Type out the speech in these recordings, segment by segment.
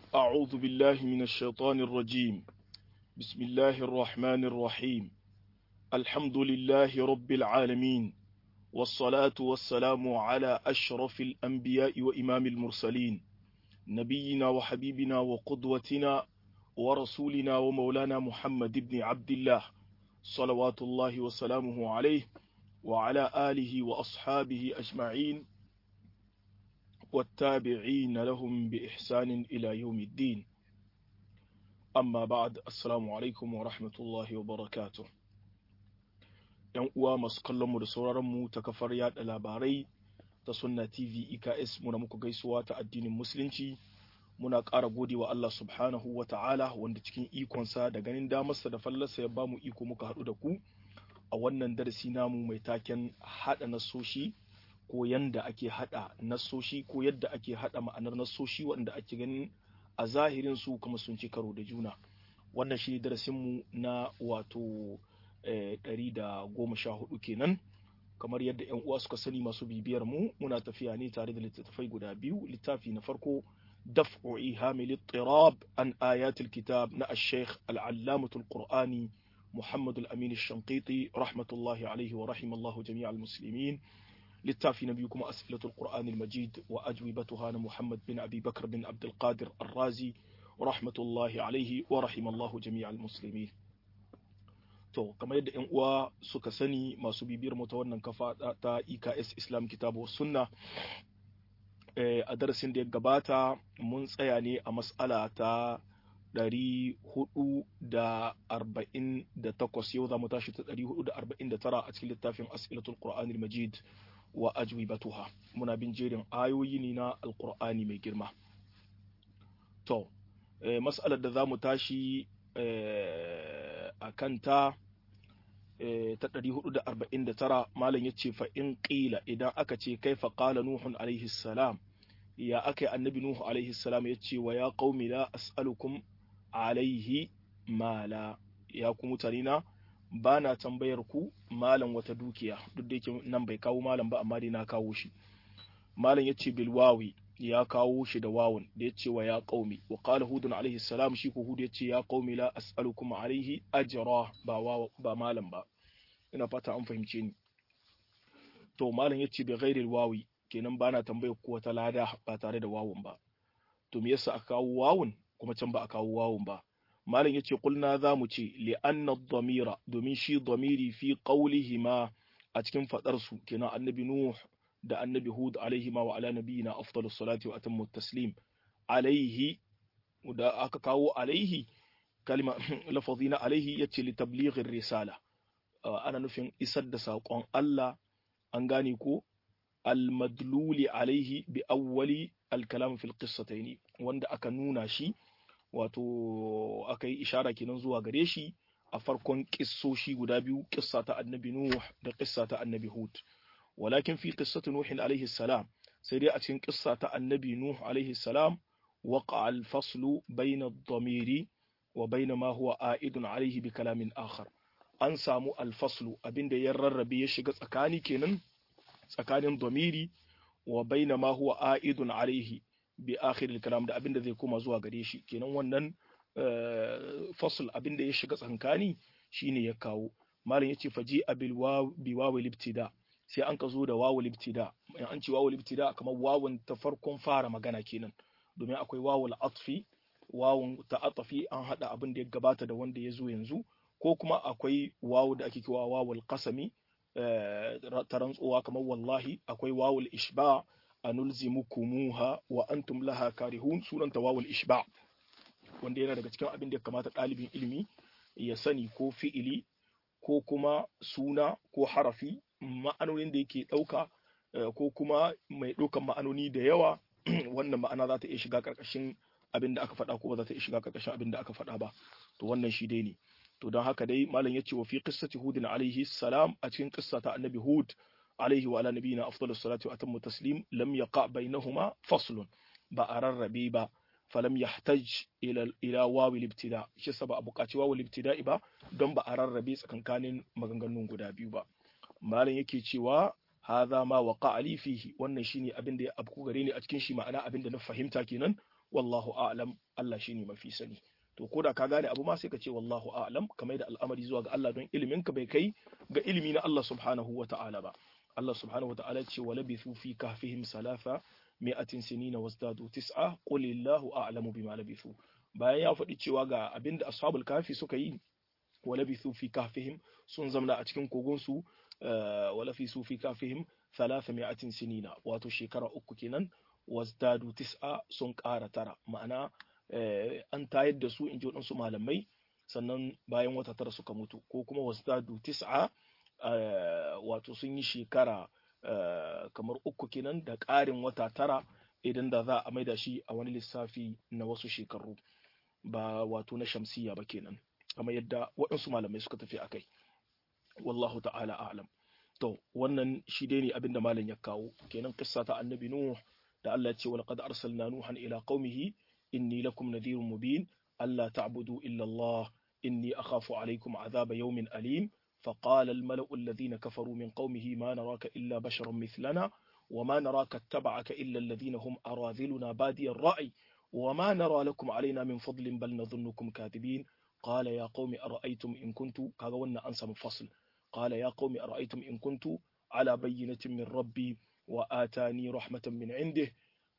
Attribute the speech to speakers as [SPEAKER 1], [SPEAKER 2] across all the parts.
[SPEAKER 1] أعوذ بالله من الشيطان الرجيم بسم الله الرحمن الرحيم الحمد لله رب العالمين والصلاة والسلام على أشرف الأنبياء وإمام المرسلين نبينا وحبيبنا وقدوتنا ورسولنا ومولانا محمد بن عبد الله صلوات الله وسلامه عليه وعلى آله وأصحابه أجمعين والتابعين لهم بإحسان إلى يوم الدين أما بعد السلام عليكم ورحمة الله وبركاته ‘Yan uwa masu kallonmu da sauraronmu ta kafar yaɗa labarai ta Sunna TV EKS muna muku gaisuwa ta addinin Musulunci muna ƙara gode wa Allah subhanahu wa ta'ala wanda cikin ikonsa da ganin damarsa da fallarsa ya bamu iko muka haɗu da ku a wannan darasi namu mai taken haɗa nasoshi ko yanda ake haɗa nasoshi ko yadda ake haɗa ma'anar nasoshi wanda ake ganin a zahirin su kuma sun ci karo da juna wannan shi darasinmu na wato ɗari da goma sha hudu kenan kamar yadda yan uwa suka sani masu bibiyar mu muna tafiya ne tare da littattafai guda biyu littafi na farko دفع إيهام الاضطراب عن آيات الكتاب نا الشيخ العلامة القرآني محمد الأمين الشنقيطي رحمة الله عليه ورحم الله جميع المسلمين للتافي نبيكم أسئلة القرآن المجيد وأجوبتها محمد بن أبي بكر بن عبد القادر الرازي رحمة الله عليه ورحم الله جميع المسلمين to kamar yadda yan uwa suka sani masu bibiyar mu ta wannan kafa ta EKS Islam Kitabu Sunna a darasin da ya gabata mun tsaya ne a mas'ala ta 448 yau za mu tashi ta 449 a cikin littafin as'ilatul qur'anil majid wa ajwibatuha muna bin jerin ayoyi ne na alqur'ani mai girma to mas'alar da za mu tashi a kanta ta 449 malam ya ce fa in ƙila idan aka ce kai fa ƙala nuhun alaihi salam ya aka yi annabi nuhu alaihi salam ya ce wa ya qaumi la as'alukum alaihi mala ya ku mutane na ba na tambayar ku malam wata dukiya duk da yake nan bai kawo malam ba amma dai na kawo shi malam ya ce bilwawi ya kawo shi da wawun da ya ce wa ya qaumi wa qala hudun alaihi salam shi ko hud ya ce ya qaumi la as'alukum alaihi ajra ba ba malam ba ina fata an fahimce ni to malam ya ce bi ghairi wawi kenan ba na tambayar ko wata lada ba tare da wawun ba to me yasa aka kawo wawun kuma can ba a kawo wawun ba malam yace kulna za mu ce li anna dhamira domin shi dhamiri fi qawlihima a cikin fadar su kenan annabi nuh da annabi hud alaihi ma wa ala nabiyina afdalus salati wa atammu taslim alaihi da aka kawo alaihi kalma lafazina alaihi yace li tablighi risala ana nufin isar da saƙon Allah an gane ko almadluli alaihi bi awwali alkalam fil qissataini wanda aka nuna shi wato aka yi ishara kenan zuwa gare shi a farkon kissoshi guda biyu kissa ta annabi nuh da kissa ta annabi hud walakin fi qissati nuh alaihi salam sai dai a cikin kissa ta annabi nuh alaihi salam waqa al faslu bayna ad-damiri wa bayna ma huwa a'idun alaihi bi kalamin akhar an samu al faslu abinda ya rarrabe ya shiga tsakani kenan tsakanin domiri wa baina ma huwa a'idun alaihi bi akhir al-kalam da abinda zai koma zuwa gare shi kenan wannan fasl abinda ya shiga tsankani shine ya kawo malam yace faji abil waw bi wawil ibtida sai an ka zo da wawul ibtida in an ce wawul ibtida kamar wawun ta farkon fara magana kenan domin akwai wawul atfi wawun ta atfi an hada abin da ya gabata da wanda ya zo yanzu ko kuma akwai wawu da ake kiwa wawul qasami ta rantsuwa kamar wallahi akwai wawul ishba a nulzimukumuha wa antum laha karihun sunanta wawul ishba wanda yana daga cikin abin da ya kamata ɗalibin ilimi ya sani ko fi'ili ko kuma suna ko harafi ma'anonin da yake ɗauka ko kuma mai ɗaukan ma'anoni da yawa wannan ma'ana za ta iya shiga ƙarƙashin abin da aka faɗa ko ba za ta iya shiga ƙarƙashin abin da aka faɗa ba to wannan shi dai ne to don haka dai malam yace wa fi qissati hudin alaihi salam a cikin qissa ta annabi hud alaihi wa ala nabiyina afdalus salatu wa atammu taslim lam yaqa bainahuma faslun ba a rarrabe ba falam yahtaj ila ila wawil ibtida shi sa ba a buƙaci wawil ibtida'i ba don ba a rarrabe tsakankanin maganganun guda biyu ba malam yake cewa hadha ma waqa ali fihi wannan shine abin da ya abku gare ni a cikin shi ma'ana abin da na fahimta kenan wallahu a'lam Allah shine mafi sani to ko da ka gane abu ma sai ka ce wallahu a'lam kamar da al'amari zuwa ga Allah don ilimin ka bai kai ga ilimi na Allah subhanahu wa ta'ala ba Allah subhanahu wa ta'ala ce wa labithu fi kahfihim salafa mi'atin sinina wasdadu tis'a qul illahu a'lamu bima labithu bayan ya faɗi cewa ga abinda ashabul kafi suka yi wa labithu fi kahfihim sun zamna a cikin kogon su wa labithu fi kahfihim thalatha mi'atin sinina wato shekara uku kenan wasdadu tis'a sun ƙara tara ma'ana an tayar da su in ji waɗansu malamai sannan bayan wata tara suka mutu ko kuma wasdadu tis'a wato sun yi shekara kamar uku kenan da ƙarin wata tara idan da za a maida shi a wani lissafi na wasu shekaru ba wato na shamsiya ba kenan kamar yadda waɗansu malamai suka tafi akai wallahu ta'ala a'lam to wannan shi dai ne abinda malam ya kawo kenan kissa ta annabi nuh da Allah ya ce walaqad arsalna nuhan ila qaumihi inni lakum nadhirun mubin alla ta'budu illa Allah inni akhafu alaykum adhaba yawmin alim فقال الملأ الذين كفروا من قومه ما نراك إلا بشرا مثلنا وما نراك اتبعك إلا الذين هم أراذلنا بادي الرأي وما نرى لكم علينا من فضل بل نظنكم كاذبين قال يا قوم أرأيتم إن كنت كاغونا أنسى مفصل قال يا قوم أرأيتم إن كنت على بينة من ربي وآتاني رحمة من عنده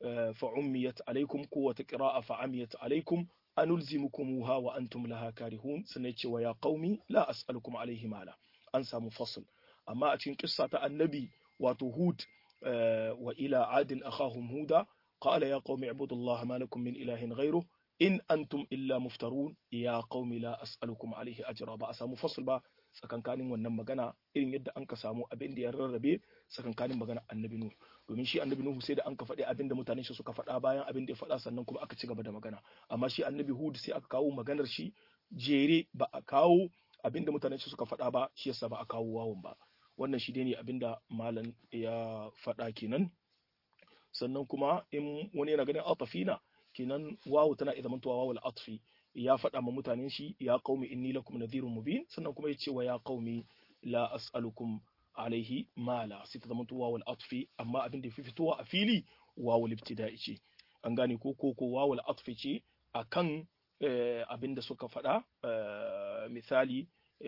[SPEAKER 1] فعميت عليكم قوة قراءة فعميت عليكم أنلزمكموها وأنتم لها كارهون سنتي ويا قومي لا أسألكم عليه مالا أنسى مفصل أما أتين قصة النبي وتهود وإلى عاد أخاهم هودا قال يا قوم اعبدوا الله ما لكم من إله غيره إن أنتم إلا مفترون يا قوم لا أسألكم عليه أجرا بأسا مفصل با tsakankanin wannan magana irin yadda an ka samu abin da ya rarrabe tsakankanin magana annabi nuhu domin shi annabi nuhu sai da an ka faɗi abin da mutanen shi suka faɗa bayan abin da ya faɗa sannan kuma aka ci gaba da magana amma shi annabi hud sai aka kawo maganar shi jere ba a kawo abin da mutanen shi suka faɗa ba shi yasa ba a kawo wawun ba wannan shi dai ne abin da malam ya faɗa kenan sannan kuma in wani yana ganin atafina kenan wawu tana iya zamantowa wawul atfi ya faɗa ma mutanen shi ya qaumi inni lakum nadhirun mubin sannan kuma ya ce wa ya qaumi la as'alukum alaihi mala sai ta zamanto wawul atfi amma abin da fi fitowa a fili wawul ibtida'i ce an gane ko ko ko wawul atfi ce akan abin da suka faɗa misali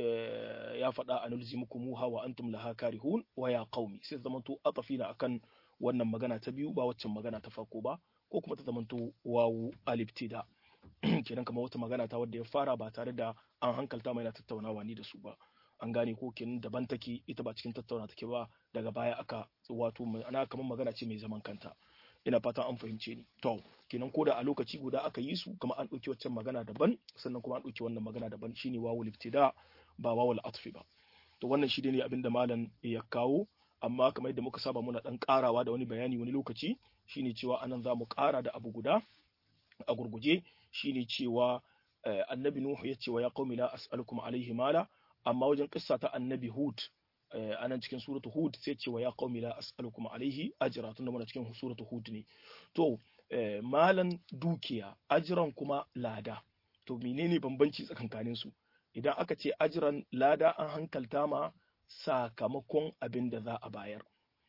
[SPEAKER 1] ya faɗa anulzimukumuha wa antum laha karihun wa ya qaumi sai ta zamanto atafina akan wannan magana ta biyu ba waccan magana ta farko ba ko kuma ta zamanto wawu alibtida kenan kamar wata magana ta wadda ya fara ba tare da an hankalta mai na tattaunawa ni da su ba an gane ko kenan daban take ita ba cikin tattauna take ba daga baya aka wato ana kamar magana ce mai zaman kanta ina fatan an fahimce ni to kenan ko da a lokaci guda aka yi su kuma an ɗauki waccan magana daban sannan kuma an ɗauki wannan magana daban shine wawul ibtida ba wawul atfi ba to wannan shi ne abinda malam ya kawo amma kamar yadda muka saba muna dan karawa da wani bayani wani lokaci shine cewa anan za mu kara da abu guda a gurguje shine cewa annabi nuhu ya ce wa ya qaumi la as'alukum alaihi mala amma wajen kissa ta annabi hud anan cikin suratu hud sai ce wa ya qaumi la as'alukum alaihi ajra tunda muna cikin suratu hud ne to malan dukiya ajran kuma lada to menene bambanci tsakankanin su idan aka ce ajran lada an hankalta ma sakamakon abin da za a bayar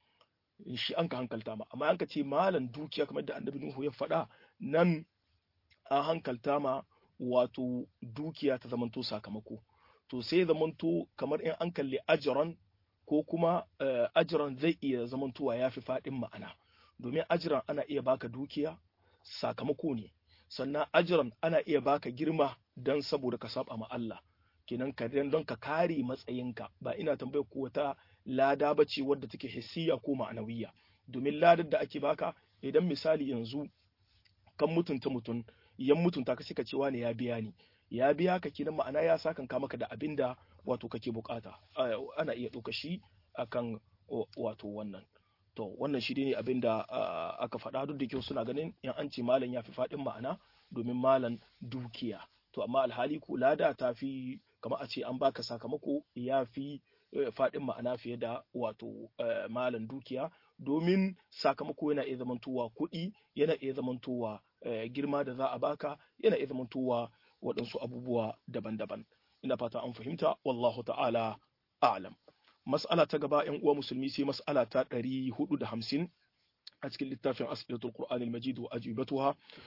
[SPEAKER 1] shi an ka hankalta ma amma an ka ce malan dukiya kamar da annabi nuhu ya faɗa nan an hankalta ma wato dukiya ta zamanto sakamako to sai zamanto kamar in an kalli ajiran ko kuma ajiran zai iya zamantowa ya fi faɗin ma'ana domin ajiran ana iya baka dukiya sakamako ne sannan ajiran ana iya baka girma don saboda ka saba ma Allah kenan ka don ka kare matsayinka ba ina tambayar ko wata lada ba ce wadda take hissiya ko ma'anawiya domin ladar da ake baka idan misali yanzu kan mutunta mutum yan mutunta ka suka cewa ne ya biya ni ya biya ka kenan ma'ana ya sakan ka maka da abin da wato kake bukata ana iya ɗauka shi akan wato wannan to wannan shi ne abin da aka faɗa duk da kyau suna ganin in an ce malam ya fi faɗin ma'ana domin malam dukiya to amma alhali ko lada ta fi kamar a ce an baka sakamako ya fi faɗin ma'ana fiye da wato malam dukiya domin sakamako yana iya zamantowa kuɗi yana iya zamantowa girma da za a baka yana iya zamantowa waɗansu abubuwa daban-daban ina fata an fahimta wallahu ta'ala a'lam mas'ala ta gaba yan uwa musulmi sai mas'ala ta ɗari hudu da hamsin a cikin littafin as'ilatul qur'anil majid wa ajibatuha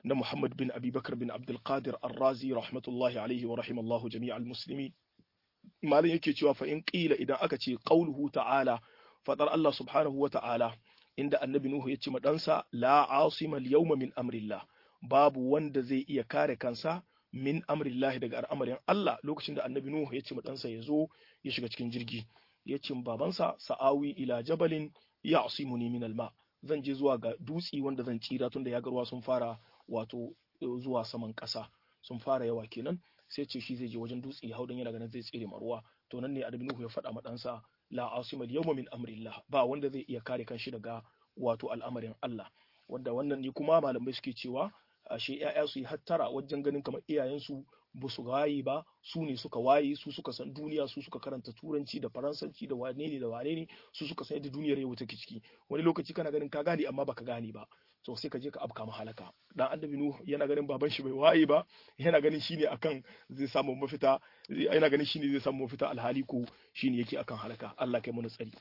[SPEAKER 1] na Muhammad bin Abi Bakar bin Abdul Qadir Ar-Razi rahmatullahi alaihi wa rahimallahu jami'al muslimin malam yake cewa fa in qila idan aka ce qauluhu ta'ala fadar Allah subhanahu wa ta'ala inda annabi Nuhu ya ce ma ɗansa la asima al-yawma min amrillah babu wanda zai iya kare kansa min amrillah daga al'amarin Allah lokacin da annabi Nuhu ya ce ma ɗansa ya zo ya shiga cikin jirgi ya ce babansa sa'awi ila jabalin ya asimuni min alma zan je zuwa ga dutsi wanda zan tsira tunda ya garwa sun fara wato zuwa saman ƙasa sun fara yawa kenan sai ce shi zai je wajen dutse hau dan yana ganin zai tsire maruwa to nan ne annabi Nuhu ya faɗa ma ɗansa la asima al-yawma min amrillah ba wanda zai iya kare kanshi daga wato al'amarin Allah wanda wannan ne kuma malamai suke cewa ashe ƴaƴa su yi hattara wajen ganin kamar iyayensu ba su waye ba su ne suka waye su suka san duniya su suka karanta turanci da faransanci da wane ne da wane ne su suka san yadda duniyar yau take ciki wani lokaci kana ganin ka gane amma baka gane ba to sai ka je ka afka mahalaka dan annabi nuhu yana ganin baban shi bai waye ba yana ganin shine akan zai samu mafita yana ganin shine zai samu mafita alhali ko shine yake akan halaka Allah kai mana tsari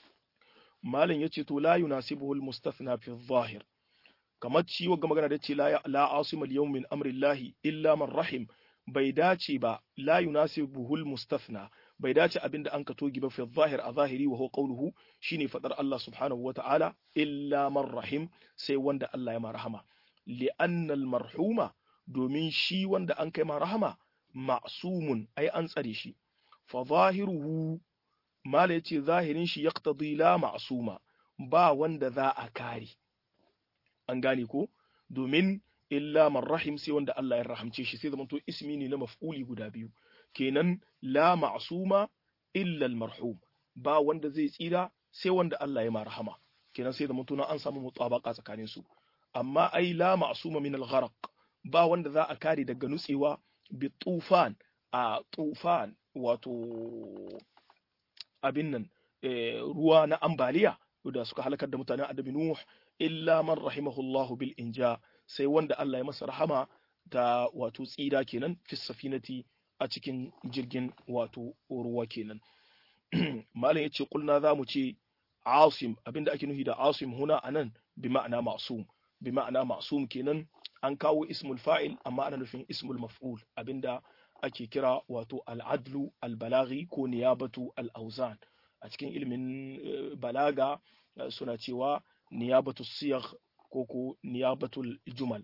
[SPEAKER 1] malam yace to la yunasibuhu almustathna fi adh-dhahir kamar ciwo ga magana da ce la asima al-yawm min amri llahi illa man rahim bai dace ba la yunasibuhu almustathna bai dace abinda an ka togi ba fi zahir a zahiri wa huwa qawluhu shine fadar Allah subhanahu wa ta'ala illa man rahim sai wanda Allah ya ma rahama li'anna al-marhuma domin shi wanda an kai ma rahama ma'sumun ai an tsare shi fa zahiruhu mala yace zahirin shi yaqtadi la ma'suma ba wanda za a kare an gane ko domin illa man rahim sai wanda Allah ya rahamce shi sai zamanto ismi ne na maf'uli guda biyu kenan la ma'suma illa al-marhum ba wanda zai tsira sai wanda Allah ya marhama kenan sai zamanto na an samu mutabaka tsakanin su amma ai la ma'suma min al-gharq ba wanda za a kare daga nutsewa bi tufan a tufan wato abin nan ruwa na ambaliya da suka halakar da mutanen adabi nuh illa man rahimahullahu bil inja sai wanda Allah ya masa rahama ta wato tsira kenan fi safinati a cikin jirgin wato ruwa kenan malam yace kulna za mu ce asim abinda ake nufi da asim huna anan bi ma'ana ma'sum bi ma'ana ma'sum kenan an kawo ismul fa'il amma ana nufin ismul maf'ul abinda ake kira wato al'adlu al-balaghi ko niyabatu al-awzan a cikin ilimin balaga suna cewa niyabatu siyagh ko ko niyabatul jumal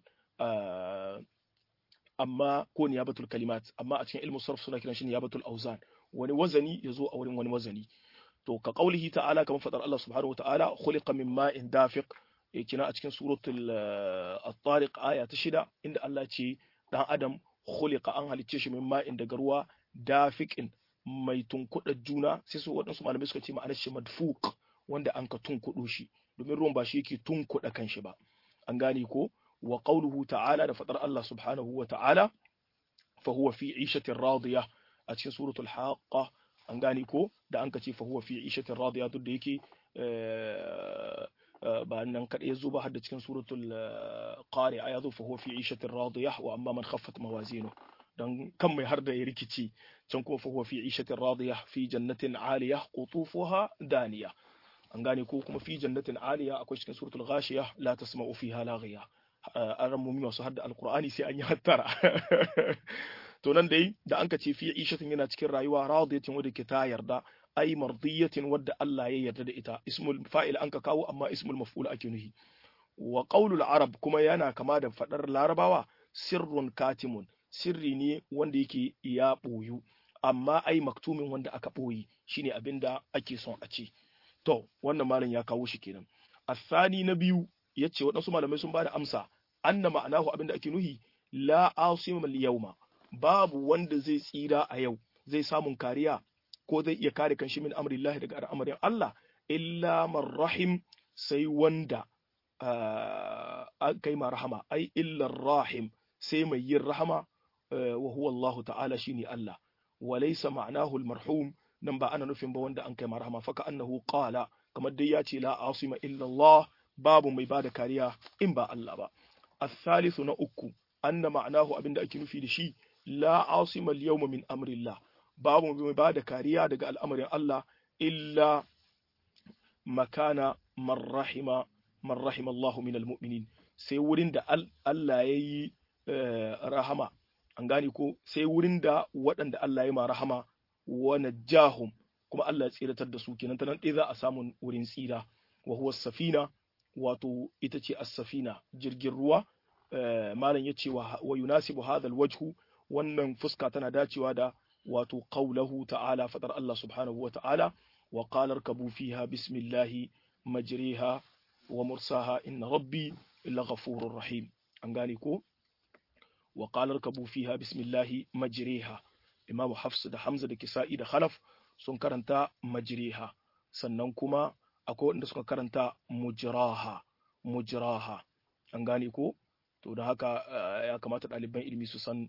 [SPEAKER 1] amma ko niyabatul kalimat amma a cikin ilmu sarf suna kiran shi niyabatul auzan wani wazani yazo a wurin wani wazani to ka qaulihi ta'ala kamar fadar Allah subhanahu wata'ala khuliqa min ma'in dafiq kina a cikin suratul at-tariq aya ta shida inda Allah ce dan adam khuliqa an halicce shi min ma'in daga ruwa dafiqin mai tunkuɗa juna sai su waɗansu malamai suka ce ma'anar shi madfuq wanda an ka tunkuɗo shi domin ruwan ba shi yake tunkuɗa kanshi ba an gane ko wa qawluhu ta'ala da fadar Allah subhanahu wa ta'ala fa huwa fi 'ishatin radiya a cikin suratul haqqa an gane ko da an ka ce fa huwa fi 'ishatin radiya duk da yake ba nan kadai yazo ba har da cikin suratul qari'a yazo fa huwa fi 'ishatin radiya wa amma man khaffat mawazinu dan kan mai har da ya rikici can kuma fa huwa fi 'ishatin radiya fi jannatin 'aliyah qutufuha daniya an gane ko kuma fi jannatin aliya akwai cikin suratul ghashiya la tasma'u fiha laghiya an ramumi masu hadda alqur'ani sai an yi hattara to nan dai da an ka ce fi ishatin yana cikin rayuwa radiyatin wadda ke ta yarda ai mardiyatin wadda Allah ya yarda da ita ismul fa'il an ka kawo amma ismul maf'ul ake nuhi wa qaulul arab kuma yana kama da fadar larabawa sirrun katimun sirri ne wanda yake ya boyu amma ai maktumin wanda aka boyi shine abinda ake son a ce To, wannan malam ya kawo shi kenan. Asani na biyu ya ce waɗansu malamai sun ba da amsa, anna ma'anahu abinda ake nuhi, la asim yauma babu wanda zai tsira a yau, zai samun kariya ko zai iya kare kan shi min amrillahi daga al'amarin Allah, illa man rahim sai wanda an kai ma rahama, ai illar rahim sai mai yin rahama wa huwa Allah ta'ala shine Allah. Wa laysa ma'anahu al-marhum nan ba ana nufin ba wanda an kai marhama faka annahu qala kamar dai ya ce la asima illa Allah babu mai bada kariya in ba Allah ba الثالث na uku anna ma'anahu abinda ake nufi da shi la asima al-yawma min amrillah babu mai bada kariya daga al'amarin Allah illa makana man rahima man rahima Allah min al-mu'minin sai wurin da Allah ya yi rahama an gane ko sai wurin da waɗanda Allah ya ma rahama wa najahum kuma Allah ya tsiratar da su kenan ta nan ɗaya za a samu wurin tsira wa huwa safina wato ita ce as-safina jirgin ruwa malam ya ce wa yunasibu hadha wajhu wannan fuska tana dacewa da wato qaulahu ta'ala fadar Allah subhanahu wa ta'ala wa qala irkabu fiha bismillahi majriha wa mursaha inna rabbi laghafurur rahim an gane ko wa qala irkabu fiha bismillahi majriha imamu hafs da hamza da kisa'i da khalaf sun karanta majriha sannan kuma akwai wanda suka karanta mujraha mujraha an gane ko to da haka ya kamata ɗaliban ilimi su san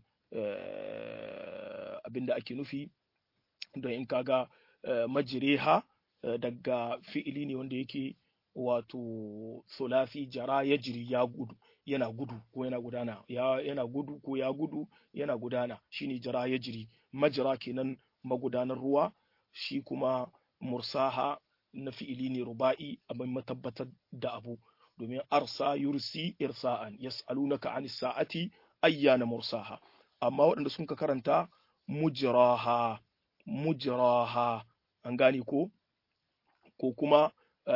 [SPEAKER 1] abinda ake nufi don in kaga majriha daga fi'ili ne wanda yake wato sulafi jara ya jiri ya gudu yana gudu ko yana gudana ya yana gudu ko ya gudu yana gudana shine jara ya jiri majra kenan magudanar ruwa shi kuma mursaha na fi'ili ne ruba'i abin matabbatar da abu domin arsa yursi irsa'an yas'alunaka anis sa'ati ayyana mursaha amma waɗanda sun ka karanta mujraha mujraha an gane ko ko kuma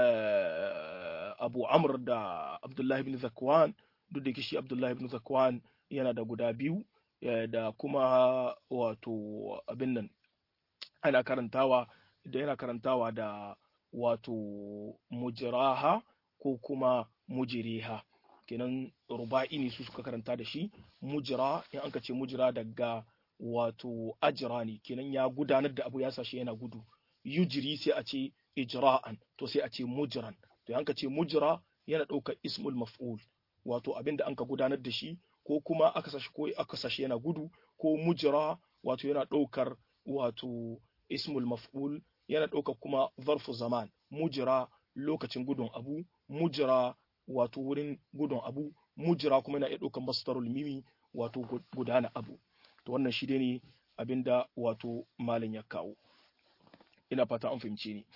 [SPEAKER 1] abu amr da abdullahi bin zakwan duk da shi abdullahi bin zakwan yana da guda biyu da kuma wato abin nan ana karantawa da yana karantawa da wato mujraha ko kuma mujriha kenan ruba'i ne su suka karanta da shi mujra in an ka ce mujra daga wato ajra ne kenan ya gudanar da abu ya sashi yana gudu yujri sai a ce ijra'an to sai a ce mujran to an ka ce mujra yana ɗaukar ismul maf'ul wato abin da an ka gudanar da shi ko kuma aka sashi ko aka sashi yana gudu ko mujra wato yana ɗaukar wato ismul maf'ul yana ɗaukar kuma zarfu zaman mujra lokacin gudun abu mujra wato wurin gudun abu mujra kuma yana iya ɗaukar masdarul mimi wato gudana abu to wannan shi ne abinda wato malin ya kawo ina fata an fahimce ni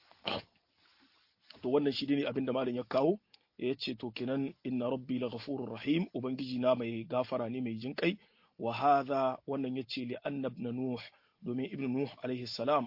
[SPEAKER 1] to wannan shi ne abinda malin ya kawo ya ce to kenan inna rabbi la ghafurur rahim ubangiji na mai gafara ne mai jinkai wa hadha wannan yace li anna ibn nuh domin ibn nuh alaihi salam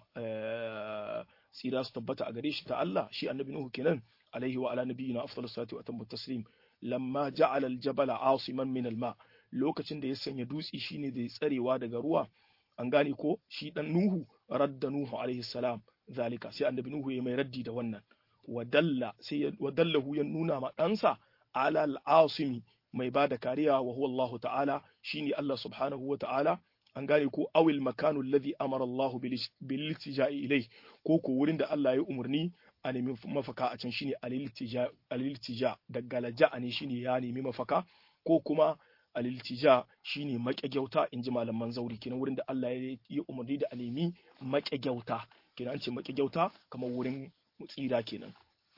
[SPEAKER 1] tsira su tabbata a gare shi ta Allah shi annabi nuh kenan alaihi wa ala nabiyina afdalus salatu wa atammu taslim lamma ja'ala al-jabala asiman min al-ma lokacin da ya sanya dutsi shine da tsarewa daga ruwa an gane ko shi dan nuhu radda nuhu alaihi salam zalika sai annabi nuhu ya mai raddi da wannan wadalla sai wadallahu ya nuna ma ɗansa ala al-asimi mai ba da kariya wa huwa Allah ta'ala shine Allah subhanahu wa ta'ala an gane ko awil makanu alladhi amara Allah bil iltija'i ilai ko ko wurin da Allah ya umarni a nemi mafaka a can shine al-iltija daga laja'a ne shine ya nemi mafaka ko kuma al-iltija shine maƙyagyauta in ji malaman zauri kenan wurin da Allah ya yi umarni da a nemi maƙyagyauta kenan an ce maƙyagyauta kamar wurin tsira kenan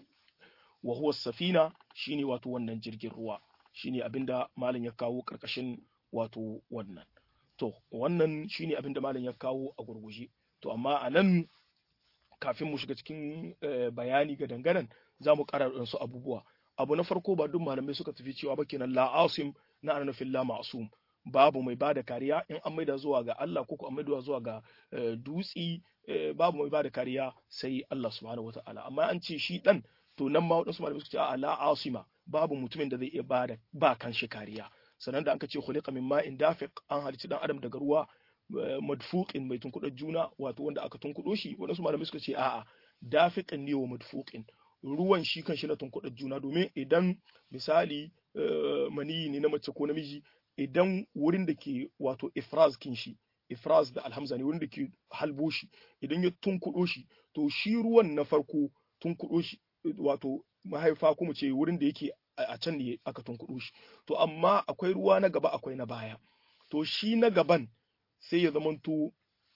[SPEAKER 1] wa huwa safina shine wato wannan jirgin ruwa shine abinda malam ya kawo karkashin wato wannan to wannan shine abinda malam ya kawo a gurguje to amma a nan kafin mu shiga cikin bayani ga dangaren za mu ƙara su abubuwa abu na farko ba duk malamai suka tafi cewa ba kenan la asim na ana nufin la ma'sum babu mai bada kariya in an maida zuwa ga Allah ko an maida zuwa ga dutsi babu mai bada kariya sai Allah subhanahu wataala amma an ce shi dan to nan ma wadansu malamai suka ce a la asima babu mutumin da zai iya bada ba kan shi kariya sannan da aka ce khuliqa min ma'in dafiq an halicci dan adam daga ruwa madfuqin mai tunkuɗar juna wato wanda aka tunkuɗo shi wadansu malamai suka ce a'a dafiqin ne wa madfuqin ruwan shi kan shi na tunkuɗar juna domin idan misali maniyi ne na mace ko namiji idan wurin da ke wato ifraz kin shi ifraz da alhamza ne wurin da ke halbo shi idan ya tunkuɗo shi to shi ruwan na farko tunkuɗo shi wato mahaifa kuma ce wurin da yake a can ne aka tunkuɗo shi to amma akwai ruwa na gaba akwai na baya to shi na gaban sai ya zamanto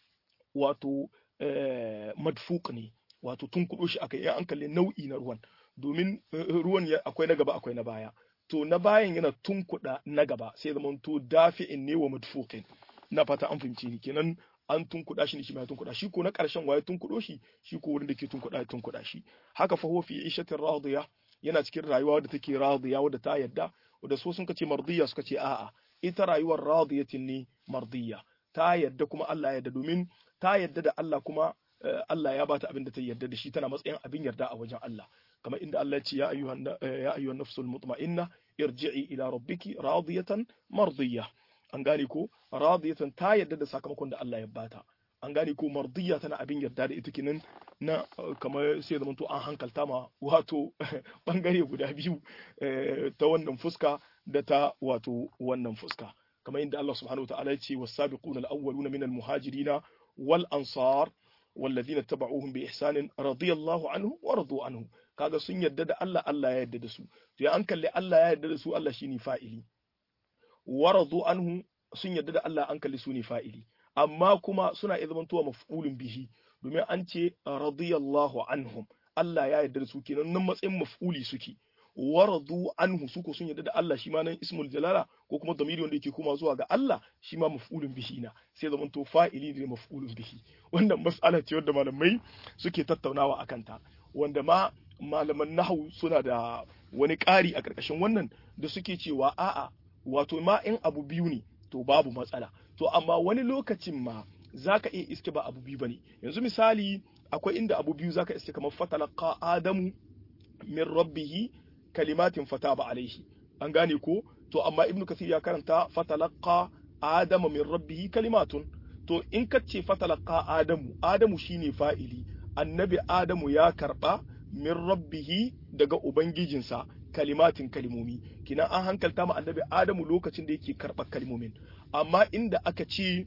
[SPEAKER 1] wato madfuk ne wato tunkuɗo shi aka yi an kalli nau'i na ruwan domin ruwan akwai na gaba akwai na baya to na bayan yana tunkuɗa na gaba sai zama to dafi'in ne wa madfuqin na fata an fahimci ni kenan an tunkuɗa shi ne shi ma tunkuɗa shi ko na ƙarshen waye tunkuɗo shi shi ko wurin da ke tunkuɗa ya tunkuɗa shi haka fa huwa fi ishatin radiya yana cikin rayuwa wadda take radiya wadda ta yadda wadda so sun ce mardiya suka ce a'a ita rayuwar radiyatin ne mardiya ta yadda kuma Allah ya yarda domin ta yadda da Allah kuma Allah ya bata abin da ta yarda da shi tana matsayin abin yarda a wajen Allah kamar inda Allah ya ce ya ayyuhan ya ayyuhan nafsul mutma'inna irji'i ila rabbiki radiyatan mardiya an gane ko radiyatan ta yarda da sakamakon da Allah ya bata an gane ko mardiya tana abin yarda da ita kenan na kamar sai zaman to an hankalta ma wato bangare guda biyu ta wannan fuska da ta wato wannan fuska kamar inda Allah subhanahu wataala ya ce was-sabiquna al-awwaluna min al-muhajirin wal ansar والذين اتبعوهم بإحسان رضي الله عنه ورضوا عنه kaga sun yarda da Allah Allah ya yarda da su to ya an kalli Allah ya yarda da su Allah shine fa'ili waradu anhu sun yarda da Allah an kalli su ne fa'ili amma kuma suna iya zamantowa maf'ulun bihi domin an ce radiyallahu anhum Allah ya yarda da su kenan nan matsayin maf'uli suke waradu anhu su ko sun yarda da Allah shi ma nan ismul jalala ko kuma damiri wanda yake koma zuwa ga Allah shi ma maf'ulun bihi na sai zaman to fa'ili ne maf'ulun bihi wannan mas'ala ce wanda malamai suke tattaunawa akan ta wanda ma malaman nahwu suna da wani ƙari a ƙarƙashin wannan da suke cewa a'a wato ma in abu biyu ne to babu matsala to amma wani lokacin ma zaka iya iske ba abu biyu bane yanzu misali akwai inda abu biyu zaka iske kamar fatalaqa adamu min rabbihi kalimatin fataba alaihi an gane ko to amma ibnu kathir ya karanta fatalaqa adama min rabbihi kalimatun to in ka ce fatalaqa adamu adamu shine fa'ili annabi adamu ya karba min rabbihi daga ubangijinsa kalimatin kalimomi kina an hankalta ma annabi adamu lokacin da yake karɓar kalimomin amma inda aka ce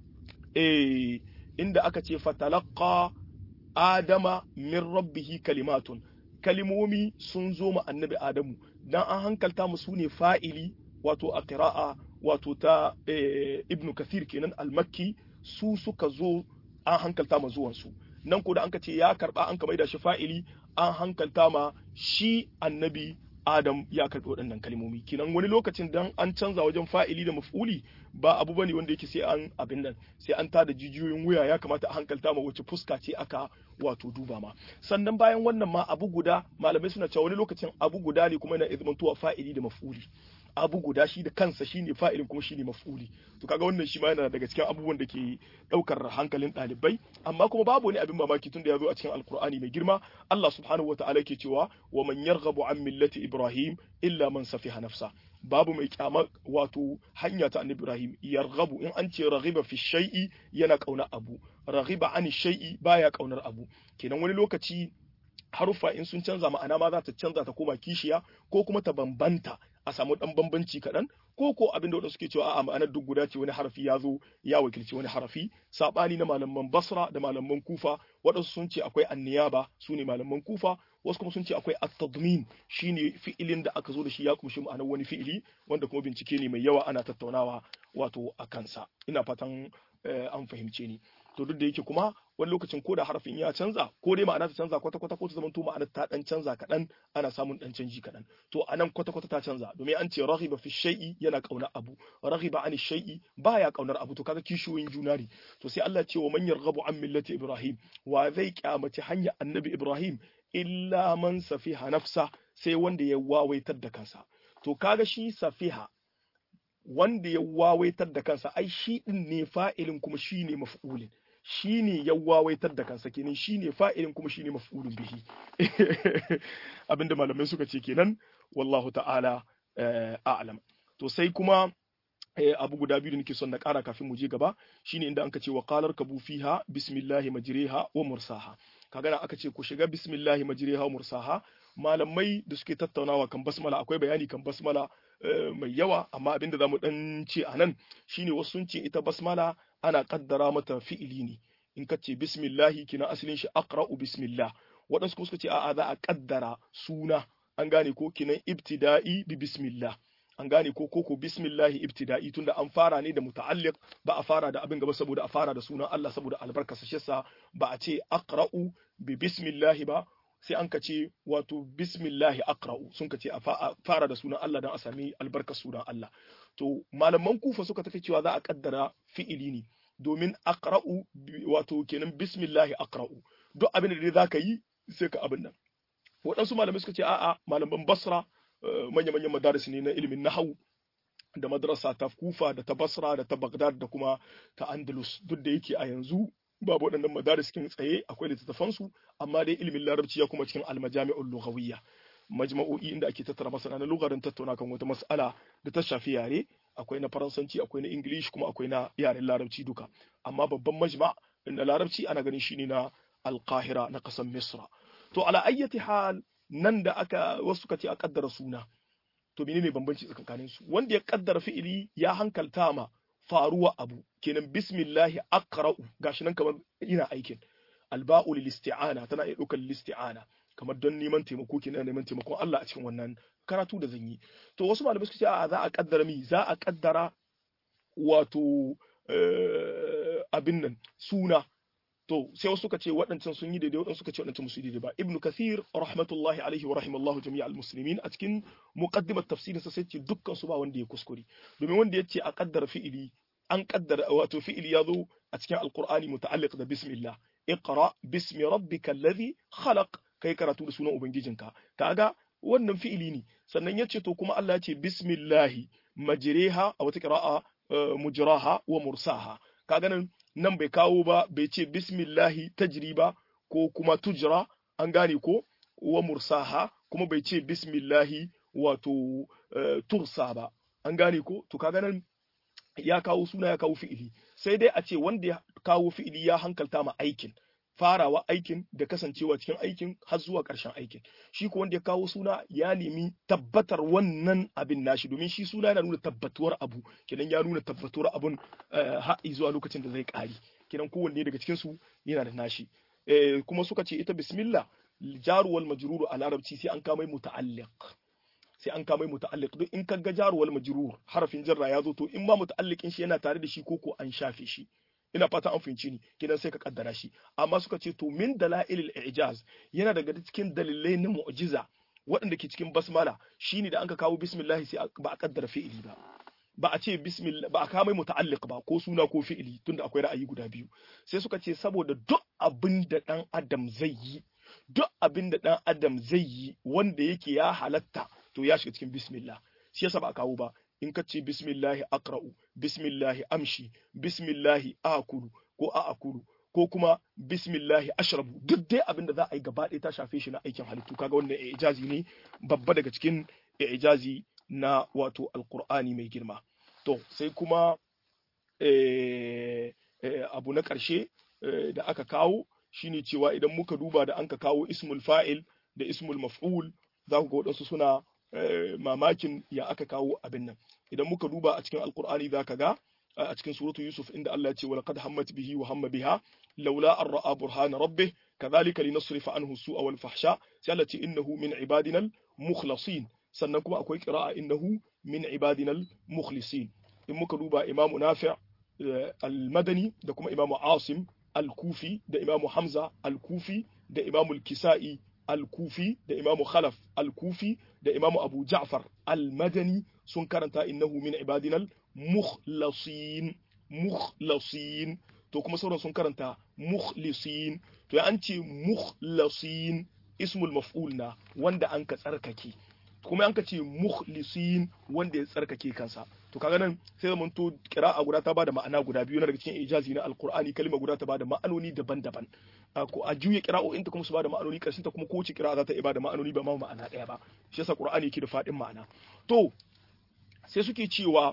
[SPEAKER 1] eh inda aka ce fatalaqa adama min rabbihi kalimatun kalimomi sun zo ma annabi adamu dan an hankalta mu su ne fa'ili wato a qira'a wato ta ibnu kathir kenan al-makki su suka zo an hankalta ma zuwan su nan ko da an ka ce ya karba an ka maida shi fa'ili an hankalta ma shi annabi Adam ya karɓi waɗannan kalmomi kinan wani lokacin dan an canza wajen fa'ili da maf'uli ba abu bane wanda yake sai an abin nan sai an tada jijiyoyin wuya ya kamata a hankalta ma wace fuska ce aka wato duba ma sannan bayan wannan ma abu guda malamai suna cewa wani lokacin abu guda ne kuma yana izmantuwa fa'ili da maf'uli abu guda shi da kansa shine fa'ilin kuma shine maf'uli to kaga wannan shi ma yana daga cikin abubuwan da ke daukar hankalin ɗalibai amma kuma babu wani abin mamaki tunda ya zo a cikin alkur'ani mai girma Allah subhanahu wataala ke cewa wa man yarghabu an millati ibrahim illa man safiha nafsa babu mai kyama wato hanya ta annabi ibrahim yarghabu in an ce raghiba fi shay'i yana kauna abu raghiba an shay'i baya kaunar abu kenan wani lokaci haruffa in sun canza ma'ana ma za ta canza ta koma kishiya ko kuma ta bambanta a samu dan bambanci kaɗan ko ko abin da suke cewa a'a ma'anar duk guda ce wani harafi ya zo ya wakilci wani harafi sabani na malaman basra da malaman kufa waɗansu sun ce akwai anniyaba su ne malaman kufa wasu kuma sun ce akwai at-tadmin shine fi'ilin da aka zo da shi ya kumshi ma'anar wani fi'ili wanda kuma bincike ne mai yawa ana tattaunawa wato a kansa ina fatan an fahimce ni to duk da yake kuma wani lokacin ko da harafin ya canza ko dai ma'ana ta canza kwata kwata ko ta zama to ma'ana ta dan canza kaɗan ana samun dan canji kaɗan to anan kwata kwata ta canza domin an ce raghiba fi shay'i yana kaunar abu raghiba an shay'i baya kaunar abu to kaga kishiyoyin juna ne to sai Allah ce wa man yarghabu an millati ibrahim wa zai kyamaci hanya annabi ibrahim illa man safiha nafsa sai wanda ya wawaitar da kansa to kaga shi safiha wanda ya wawaitar da kansa ai shi din ne fa'ilin kuma shi ne maf'ulin shi ne ya wawaitar da kansa kenan shi ne fa'ilin kuma shi ne maf'ulun bihi abinda malamai suka ce kenan wallahu ta'ala a'lam to sai kuma abu guda biyu da nake son na ƙara kafin mu je gaba shine inda anka ce wa qalar kabu fiha bismillahi majriha wa mursaha kaga aka ce ku shiga bismillahi majriha wa mursaha malamai da suke tattaunawa kan basmala akwai bayani kan basmala mai yawa amma abinda zamu dan ce anan shine wasu sun ce ita basmala ana kaddara mata fi'ili ne in ka ce bismillahi kina asalin shi aqra'u bismillah waɗansu kuma suka ce a'a za a kaddara suna an gane ko kinan ibtida'i bi bismillah an gane ko koko bismillahi ibtida'i tunda an fara ne da muta'alliq ba a fara da abin gaba saboda a fara da sunan Allah saboda albarkarsa shi yasa ba a ce aqra'u bi bismillahi ba sai an ka ce wato bismillahi aqra'u sun ka ce a fara da sunan Allah dan a sami albarkar sunan Allah to malaman kufa suka tafi cewa za a kaddara fi'ili ne domin aqra'u wato kenan bismillahi aqra'u duk abin da dai zaka yi sai ka abin nan waɗansu malamai suka ce a'a malaman basra manya-manyan madaris ne na ilimin nahawu da madrasa ta kufa da ta basra da ta bagdad da kuma ta andalus duk da yake a yanzu babu waɗannan madaris kin tsaye akwai littattafan su amma dai ilimin larabci ya kuma cikin almajami'ul lughawiyya majma'o'i inda ake tattara masana na lugarin tattauna kan wata mas'ala da ta shafi yare akwai na faransanci akwai na ingilishi kuma akwai na yaren larabci duka amma babban majma na larabci ana ganin shine na alqahira na ƙasar misra to ala ayyati hal nan da aka wasu suka ce a kaddara suna to menene bambanci tsakanin su wanda ya kaddara fi'ili ya hankalta ma faruwa abu kenan bismillahi aqra'u gashi nan kamar ina aikin alba'u lil isti'ana tana iya ɗaukar lil isti'ana kamar don neman taimako kenan neman taimakon Allah a cikin wannan karatu da zan yi to wasu malamai suka ce a za a kaddara mi za a kaddara wato abin nan suna to sai wasu suka ce waɗancan sun yi daidai waɗansu suka ce waɗancan musu daidai ba ibnu kathir rahmatullahi alaihi wa rahimallahu jami'a almuslimin a cikin muqaddimat tafsirin sa sai ce dukkan su ba wanda ya kuskure domin wanda ya ce a kaddara fi'ili an kaddara wato fi'ili ya zo a cikin alqur'ani muta'alliq da bismillah iqra bismi rabbika alladhi khalaq kai karatu da sunan ubangijinka kaga wannan fi'ili ne sannan ya ce to kuma Allah ya ce bismillahi majriha a wata qira'a mujraha wa mursaha kaga nan nan bai kawo ba bai ce bismillahi tajri ba ko kuma tujra an gane ko wa mursaha kuma bai ce bismillahi wato tursa ba an gane ko to kaga nan ya kawo suna ya kawo fi'ili sai dai a ce wanda ya kawo fi'ili ya hankalta ma aikin farawa aikin da kasancewa cikin aikin har zuwa ƙarshen aikin shi ko wanda ya kawo suna ya nemi tabbatar wannan abin nashi domin shi suna yana nuna tabbatuwar abu kenan ya nuna tabbatuwar abun har zuwa lokacin da zai ƙari kenan kowanne daga cikin su yana da nashi kuma suka ce ita bismillah jaruwal majruru a larabci sai an kamai muta'alliq sai an kamai muta'alliq duk in kaga jaruwal majrur harafin jarra ya zo to in ma muta'alliqin shi yana tare da shi ko ko an shafe shi ina fata an fahimci ni kidan sai ka kaddara shi amma suka ce to min dalailil i'jaz yana daga cikin dalilai na mu'jiza waɗanda ke cikin basmala shine da anka kawo bismillah sai ba a kaddara fi'ili ba ba a ce bismillah ba a kawo mai muta'alliq ba ko suna ko fi'ili tunda akwai ra'ayi guda biyu sai suka ce saboda duk abin da dan adam zai yi duk abin da dan adam zai yi wanda yake ya halatta to ya shiga cikin bismillah shi yasa ba a kawo ba in ka ce bismillahi aqra'u bismillahi amshi bismillahi akulu ko a'akulu ko kuma bismillahi ashrabu duk dai abin da za a yi gaba ɗaya ta shafe shi na aikin halittu kaga wannan ijazi ne babba daga cikin ijazi na wato alqur'ani mai girma to sai kuma abu na ƙarshe da aka kawo shine cewa idan muka duba da an ka kawo ismul fa'il da ismul maf'ul za ku ga waɗansu suna mamakin ya aka kawo abin nan idan muka duba a cikin alkur'ani za ka ga a cikin suratu yusuf inda Allah ya ce walaqad hammat bihi wa hamma biha laula an ra'a burhana rabbih kadhalika linasrifa anhu su'a wal fahsha sai Allah ce innahu min ibadina al mukhlasin sannan kuma akwai qira'a innahu min ibadina al mukhlisin in muka duba imamu nafi' al-madani da kuma imamu asim al-kufi da imamu hamza al-kufi da imamu al-kisa'i al-kufi da imamu khalaf al-kufi da imamu abu ja'far al-madani sun karanta innahu min ibadinal mukhlasin mukhlasin to kuma sauran sun karanta mukhlisin to ya an ce mukhlasin ismul maf'ul na wanda an ka tsarkake kuma an ka ce mukhlisin wanda ya tsarkake kansa to kaga nan sai zaman to qira'a guda ta bada ma'ana guda biyu na daga cikin ijazi na alqur'ani kalma guda ta bada ma'anoni daban-daban ko a juya qira'o'in ta kuma su bada ma'anoni karshen ta kuma kowace qira'a za ta iya bada ma'anoni ba ma ma'ana daya ba shi yasa qur'ani yake da fadin ma'ana to sai suke cewa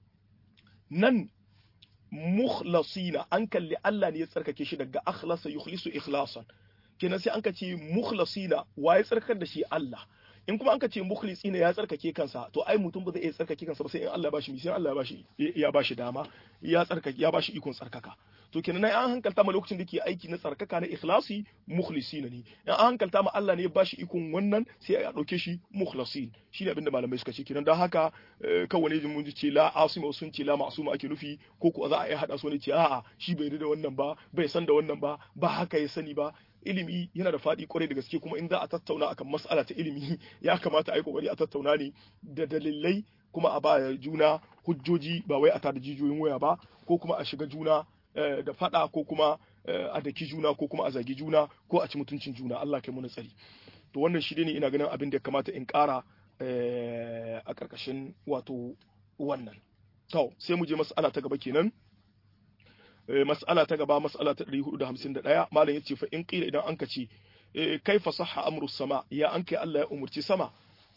[SPEAKER 1] nan mukhlasina an kalli Allah ne ya tsarkake shi daga akhlasa yukhlisu ikhlasan kenan sai an ka ce mukhlasina wa ya tsarkar da shi Allah in kuma an ka ce mukhlisina ya tsarkake kansa to ai mutum ba zai iya tsarkake kansa ba sai in Allah ya bashi sai Allah ya bashi ya bashi dama ya tsarkake ya bashi ikon tsarkaka to kenan an hankalta ma lokacin da ke aiki na tsarkaka na ikhlasi mukhlisina ne in an hankalta ma Allah ne ya bashi ikon wannan sai ya dauke shi mukhlasin shine abinda malamai suka ce kenan dan haka kawai ne mun ce la asima sun ce la ma'suma ake nufi ko ko za a yi hada su ne ce a'a shi bai da wannan ba bai san da wannan ba ba haka ya sani ba ilimi yana da faɗi kwarai da gaske kuma in za a tattauna akan mas'ala ta ilimi ya kamata a yi kokari a tattauna ne da dalilai kuma a ba juna hujjoji ba wai a tada jijiyoyin waya ba ko kuma a shiga juna da faɗa ko kuma a daki juna ko kuma a zagi juna ko a ci mutuncin juna Allah kai muna tsari to wannan shi ne ina ganin abin da ya kamata in ƙara a ƙarƙashin wato wannan to sai mu je mas'ala ta gaba kenan mas'ala ta gaba mas'ala ta 451 malam yace fa in qila idan anka ce kaifa sahha amru sama ya an kai Allah ya umurci sama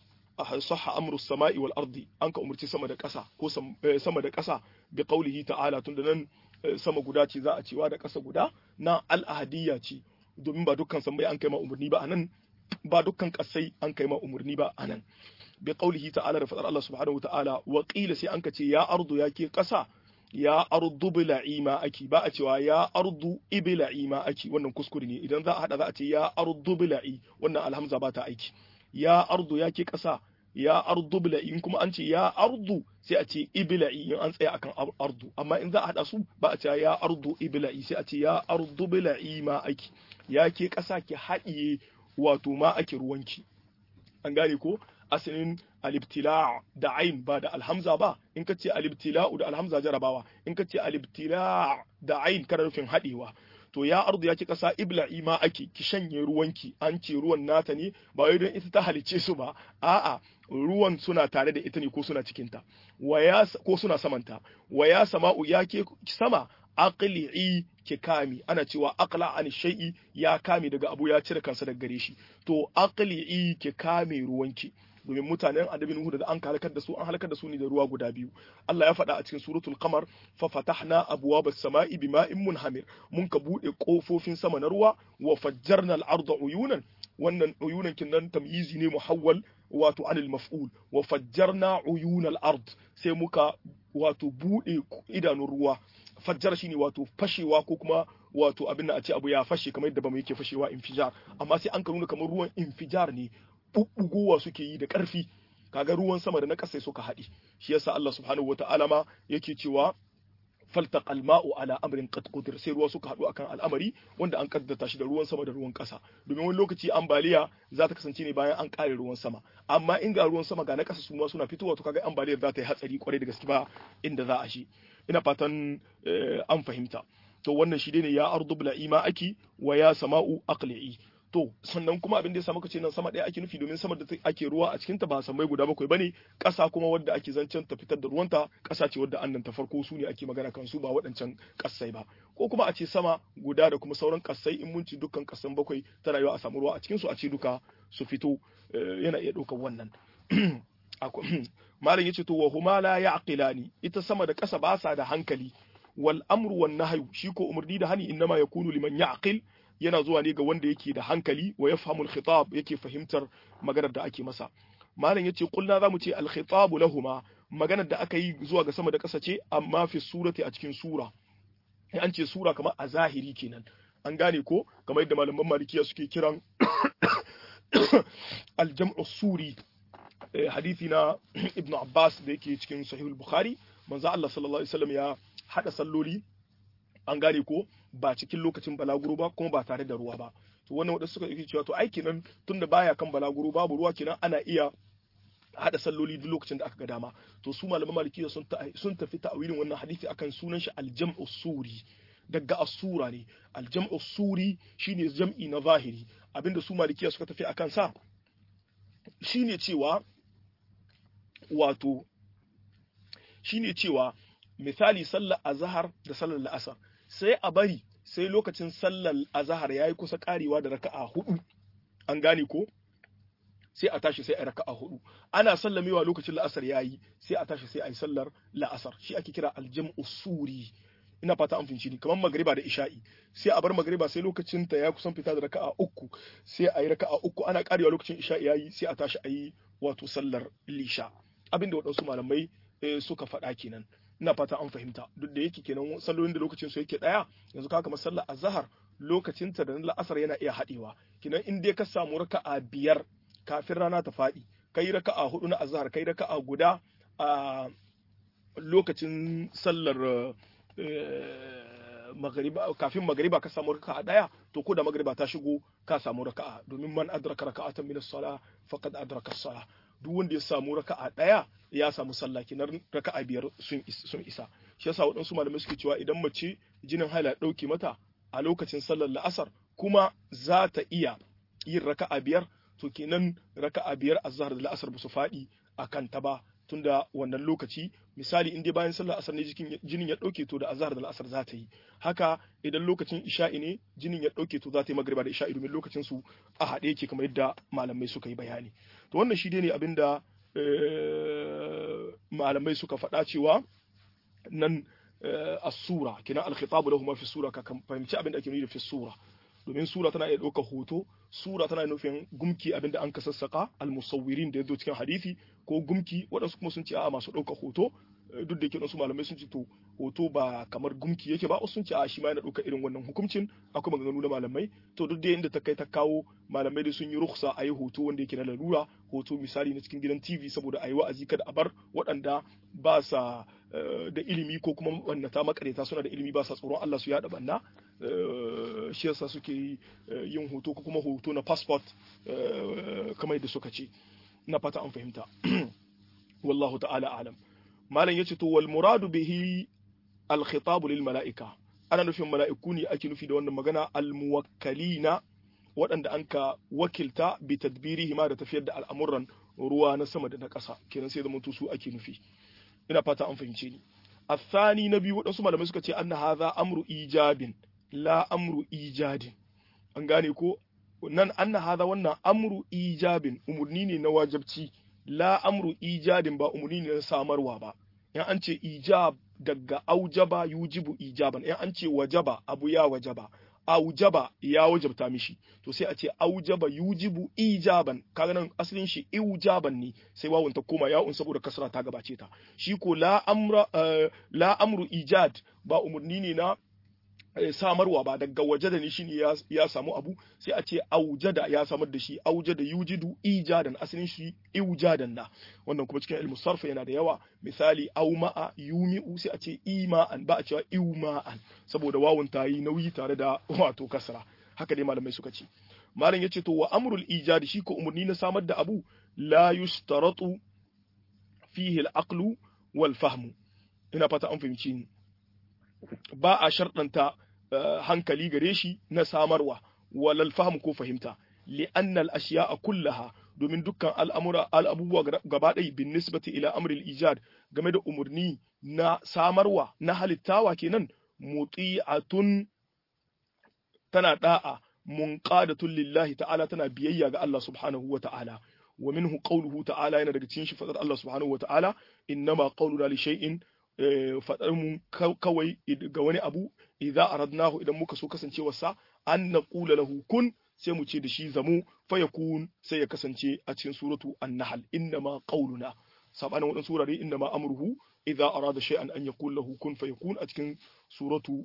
[SPEAKER 1] sahha amru sama'i wal ardi an ka umurci sama da ƙasa ko sama da ƙasa bi qaulihi ta'ala tunda nan sama guda ce za a cewa da ƙasa guda na al-ahadiyya ce domin ba dukkan sammai an kai ma umurni ba anan ba dukkan ƙasai an kai ma umurni ba anan bi qaulihi ta'ala da fadar Allah subhanahu wa ta'ala wa qila sai an ka ce ya ardu ya ke ƙasa ya ardu bila'i ma aki ba a cewa ya ardu ibila'i ma aki wannan kuskure ne idan za a hada za a ce ya ardu bila'i wannan alhamza ba ta aiki ya ardu ya ke kasa ya ardu bila'i in kuma an ce ya ardu sai a ce ibila'i in an tsaya akan ardu amma in za a hada su ba a ce ya ardu ibila'i sai a ce ya ardu bila'i ma aki ya ke kasa ki haɗiye wato ma ake ruwanki an gane ko asalin alibtila da ain ba da alhamza ba in ka ce alibtila'u da alhamza jarabawa in ka ce alibtila da ain kana nufin haɗewa to ya ardu ya ki kasa ibla'i ma ake ki shanye ruwanki an ce ruwan nata ne ba wai don ita ta halice su ba a'a ruwan suna tare da ita ne ko suna cikinta waya ko suna samanta waya sama'u ya ke sama aqli'i ki kami ana cewa aqla an shay'i ya kame daga abu ya cire kansa daga gare shi to aqli'i ki kame ruwanki domin mutanen annabi Nuhu da an halakar da su an halakar da su ne da ruwa guda biyu Allah ya faɗa a cikin suratul qamar fa fatahna abwabas sama'i bima'in munhamir mun ka bude kofofin sama na ruwa wa fajjarna al-arda uyunan wannan uyunan kinnan tamyizi ne muhawwal wato anil maf'ul wa fajjarna uyunal ard sai muka wato bude idanun ruwa fajjar shine wato fashewa ko kuma wato abin da a ce abu ya fashe kamar yadda bamu yake fashewa infijar amma sai an ka nuna kamar ruwan infijar ne bubbugowa suke yi da ƙarfi kaga ruwan sama da na ƙasa suka haɗi shi yasa Allah subhanahu wata'ala ma yake cewa faltaqa alma'u ala amrin qad qudir sai ruwa suka haɗu akan al'amari wanda an kaddata shi da ruwan sama da ruwan ƙasa domin wani lokaci ambaliya za ta kasance ne bayan an ƙare ruwan sama amma in ga ruwan sama ga na ƙasa su ma suna fitowa to kaga ambaliyar za ta yi hatsari kwarai da gaske ba inda za a shi ina fatan an fahimta to wannan shi ne ya ardu bila ima aki wa ya sama'u aqli'i to sannan kuma abin da ya samu kace nan sama ɗaya ake nufi domin sama da ake ruwa a cikinta ba samai guda bakwai bane ƙasa kuma wadda ake zancen ta fitar da ruwanta ƙasa ce wadda annan ta farko su ne ake magana kan su ba waɗancan ƙasai ba ko kuma a ce sama guda da kuma sauran ƙasai in mun ci dukkan ƙasan bakwai tana yiwa a samu ruwa a cikin su a ce duka su fito yana iya ɗaukar wannan malam yace to wa huma la yaqilani ita sama da ƙasa ba sa da hankali wal amru wan nahyu shi ko umarni da hani innama yakunu liman yaqil yana zuwa ne ga wanda yake da hankali wa yafhamul khitab yake fahimtar maganar da ake masa malam yace kulna zamu ce al khitabu lahuma maganar da aka yi zuwa ga sama da ƙasa ce amma fi surati a cikin sura an ce sura kamar a zahiri kenan an gane ko kamar yadda malaman malikiya suke kiran al jam'u suri hadisi na ibnu abbas da yake cikin sahihul bukhari manzo Allah sallallahu alaihi wasallam ya hada salloli an gane ko ba cikin lokacin balaguro ba kuma ba tare da ruwa ba to wannan wadanda suka yi cewa to ai kenan tunda baya kan balaguro babu ruwa kenan ana iya hada salloli duk lokacin da aka ga dama to su malaman malikiya sun sun tafi ta'awilin wannan hadisi akan sunan shi aljam'u suri daga asura ne aljam'u suri shine jam'i na zahiri abinda su malikiya suka tafi akan sa shine cewa wato shine cewa misali sallar azhar da sallar la'asar sai a bari sai lokacin sallar azahar ya yi kusa karewa da raka'a hudu an gane ko sai a tashi sai a raka'a hudu ana sallamewa lokacin la'asar ya yi sai a tashi sai a yi sallar la'asar shi ake kira aljam'u suri ina fata an finci ni kamar magriba da isha'i sai a bar magriba sai lokacin ta ya kusan fita da raka'a uku sai a yi raka'a uku ana karewa lokacin isha'i ya yi sai a tashi a yi wato sallar lisha abinda waɗansu malamai suka faɗa kenan ina fata an fahimta duk da yake kenan sallolin da lokacin su yake daya yanzu ka kamar sallar azhar lokacin ta da na la'asar yana iya hadewa kenan in dai ka samu raka'a biyar kafin rana ta fadi kai raka'a hudu na azhar kai raka'a guda a lokacin sallar magariba kafin magariba ka samu raka'a daya to ko da magariba ta shigo ka samu raka'a domin man adraka raka'atan min as-salah faqad adraka as-salah duk wanda ya samu raka'a daya ya samu sallah kinan raka'a biyar sun sun isa shi yasa waɗansu malamai suke cewa idan mace jinin haila ɗauke mata a lokacin sallar la'asar kuma za ta iya yin raka'a biyar to kenan raka'a biyar azhar da la'asar ba su faɗi akan ta ba tunda wannan lokaci misali in dai bayan sallar asar ne jinin ya dauke to da azhar da la'asar za ta yi haka idan lokacin isha'i ne jinin ya dauke to za ta yi magriba da isha'i domin lokacin su a haɗe yake kamar yadda malamai suka yi bayani to wannan shi dai ne abinda malamai suka faɗa cewa nan as-sura kina al-khitabu lahum fi sura ka fahimci abin da ake nufi da fi sura domin sura tana iya ɗaukar hoto sura tana nufin gumki abinda an ka sassaka almusawwirin da ya zo cikin hadisi ko gumki waɗansu kuma sun ce a masu ɗaukar hoto duk da yake wasu malamai sun ce to hoto ba kamar gumki yake ba wasu sun ce a shi ma yana ɗaukar irin wannan hukuncin akwai maganganu na malamai to duk da inda ta kai ta kawo malamai da sun yi ruksa a yi hoto wanda yake na lalura hoto misali na cikin gidan tv saboda a yi wa'azi kada a bar waɗanda ba sa da ilimi ko kuma wannata makareta suna da ilimi ba sa tsoron Allah su yaɗa banna shi yasa suke yin hoto ko kuma hoto na passport kamar yadda suka ce na fata an fahimta wallahu ta'ala alam malam yace to wal muradu bihi al khitab lil malaika ana nufin mala'iku ne ake nufi da wannan magana al muwakkalina waɗanda an ka wakilta bi tadbirihi ma da tafiyar da al'amuran ruwa na sama da na ƙasa kenan sai da su ake nufi ina fata an fahimce ni الثاني نبي waɗansu malamai suka ce anna hadha amru ijabin la amru ijadin an gane ko nan anna hadha wannan amru ijabin umurni ne na wajibci la amru ijadin ba umurni ne na samarwa ba in an ce ijab daga aujaba yujibu ijaban in an ce wajaba abu ya wajaba aujaba ya wajabta mishi to sai a ce aujaba yujibu ijaban kaga nan asalin shi ijaban ne sai wawun ta koma ya'un saboda kasra ta gabace ta shi ko la amra la amru ijad ba umurni ne na samarwa ba daga waje da ni shine ya samu abu sai a ce aujada ya samar da shi aujada yujidu ijadan asalin shi ijadan na wannan kuma cikin ilmu sarfa yana da yawa misali auma'a yumi'u sai a ce ima'an ba a cewa iuma'an saboda wawun ta yi nauyi tare da wato kasra haka dai malamai suka ce malam yace to wa amrul ijadi shi ko umurni na samar da abu la yustaratu fihi al-aqlu wal fahmu ina fata an fahimci ni ba a sharɗanta hankali gare shi na samarwa walal fahim ko fahimta li'annal ashiya'a kullaha domin dukkan al'amura al'abubuwa gaba ɗaya bin nisbati ila amril ijad game da umarni na samarwa na halittawa kenan muti'atun tana da'a munqadatun lillahi ta'ala tana biyayya ga Allah subhanahu wa ta'ala wa minhu qawluhu ta'ala yana daga cikin shi fadar Allah subhanahu wa ta'ala innama qawluna li shay'in faɗar mu kawai ga wani abu idza aradnahu idan muka so kasancewarsa an naqula lahu kun sai mu ce da shi zamu fa yakun sai ya kasance a cikin suratu an-nahl innama qawluna sabanin wadan surare innama amruhu idza arada shay'an an yaqul lahu kun fayakun a cikin suratu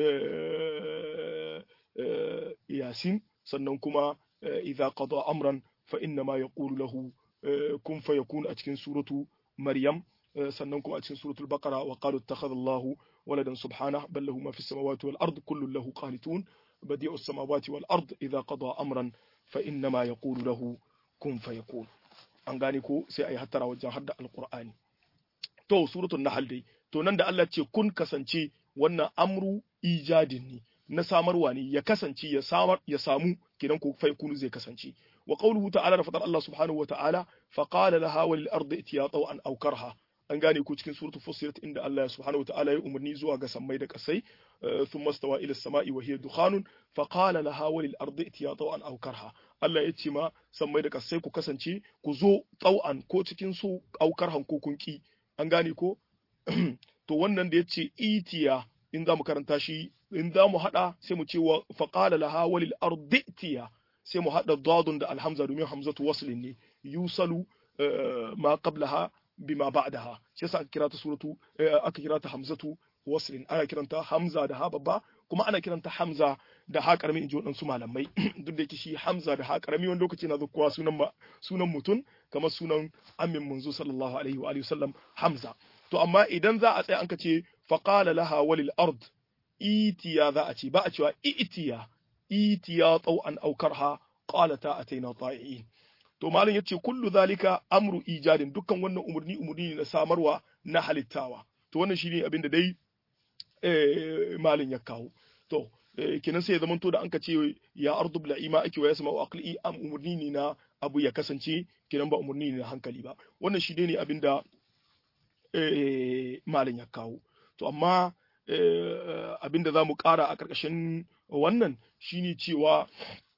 [SPEAKER 1] yasin sannan kuma idza qada amran fa innama yaqulu lahu kun fayakun a cikin suratu maryam sannan kuma a cikin suratul baqara wa qalu ittakhadha Allahu waladan subhanahu bal lahu ma fis samawati wal ard kullun lahu qanitun badi'us samawati wal ard idha qada amran fa inna ma yaqulu lahu kun fayakun an gane ko sai ayi hattara wajen hadda alqur'ani to suratul nahl dai to nan da Allah ce kun kasance wannan amru ijadin ne na samarwa ne ya kasance ya samar ya samu kidan ko fayakunu zai kasance wa qawluhu ta'ala da fadar Allah subhanahu wa ta'ala fa qala laha wal ardi itiya taw'an aw karha an gane ku cikin suratul fussilat inda Allah subhanahu wataala ya umarni zuwa ga sammai da kasai thumma stawa ila samai wa hiya dukhanun fa qala laha walil ardi itiya taw'an aw karha Allah ya ce ma sammai da kasai ku kasance ku zo taw'an ko cikin su aw karhan ko kun ki an gane ko to wannan da yace itiya in za mu karanta shi in za mu hada sai mu ce wa fa qala laha walil ardi itiya sai mu hada dadun da alhamza domin hamzatu waslin ne yusalu ma qablaha bima ba'daha shi yasa aka kira ta suratu aka kira ta hamzatu waslin ana kiranta hamza da ha babba kuma ana kiranta hamza da ha karami in ji waɗansu malamai duk da yake shi hamza da ha karami wani lokaci na zuwa sunan sunan mutum kamar sunan amin munzo sallallahu alaihi wa sallam hamza to amma idan za a tsaya an ka ce faqala laha walil ard itiya za a ce ba a cewa itiya itiya tau'an aukarha qalata ataina ta'iin to malam yace kullu zalika amru ijadin dukkan wannan umurni umurni ne na samarwa na halittawa to wannan shine abin da dai eh malam ya kawo to kenan sai ya zamanto da anka ce ya ardu bil ima ake wa yasma aqli am umurni ne na abu ya kasance kiran ba umarni ne na hankali ba wannan shi ne abin da malam ya kawo to amma abin da za mu ƙara a ƙarƙashin wannan shine cewa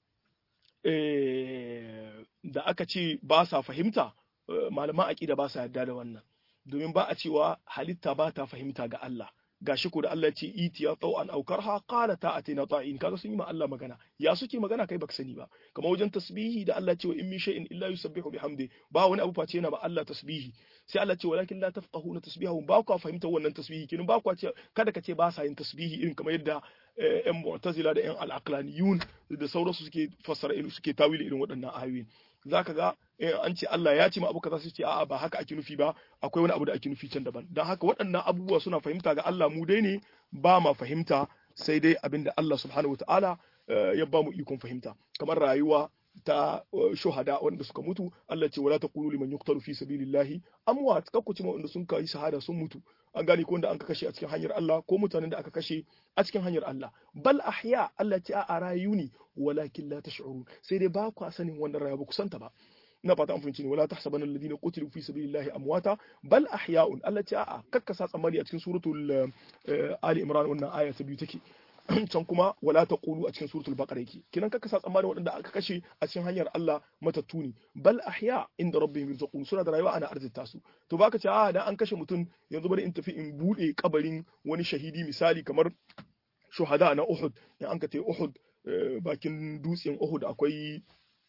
[SPEAKER 1] da aka ce ba sa fahimta malaman aƙida ba sa yarda da wannan domin ba a cewa halitta ba ta fahimta ga Allah gashi ko da Allah ce iti ya tau an aukar ha qala ta atina ta'in kaga sun yi ma Allah magana ya suke magana kai baka sani ba kamar wajen tasbihi da Allah ce wa in min shay'in illa yusabbihu bihamdi ba wani abu face yana ba Allah tasbihi sai Allah ce walakin la tafqahuna tasbihahum ba ku fahimta wannan tasbihi kin ba ku ce kada ka ce ba sa yin tasbihi irin kamar yadda yan mu'tazila da yan al-aqlaniyun da sauransu suke fassara irin suke tawili irin waɗannan ayoyin zaka ga an ce Allah ya ce ma abu kaza su ce a'a ba haka ake nufi ba akwai wani abu da ake nufi can daban dan haka waɗannan abubuwa suna fahimta ga Allah mu dai ne ba ma fahimta sai dai abinda Allah subhanahu wataala ya ba mu ikon fahimta kamar rayuwa ta shuhada wanda suka mutu Allah ce wala taqulu liman yuqtalu fi sabilillahi amwat kakku ce wanda sun kai shahada sun mutu an gane ko wanda an kashe a cikin hanyar Allah ko mutanen da aka kashe a cikin hanyar Allah bal ahya Allah ce a rayu ne walakin la tash'urun sai dai ba ku sanin wannan rayuwa ba ku santa ba ina fata an fahimci ne wala tahsabanna alladhina qutilu fi sabilillahi amwata bal ahya'un Allah ce a'a kakkasa tsammani a cikin suratul ali imran wannan aya ta biyu take can kuma wala taqulu a cikin suratul baqara yake kinan kaka sa tsammani waɗanda aka kashe a cikin hanyar Allah matattu ne bal ahya inda rabbihim yurzaqun suna da rayuwa ana arzita su to baka ce a dan an kashe mutum yanzu bari in tafi in bude kabarin wani shahidi misali kamar shuhada na Uhud in an ka te Uhud bakin dutsen Uhud akwai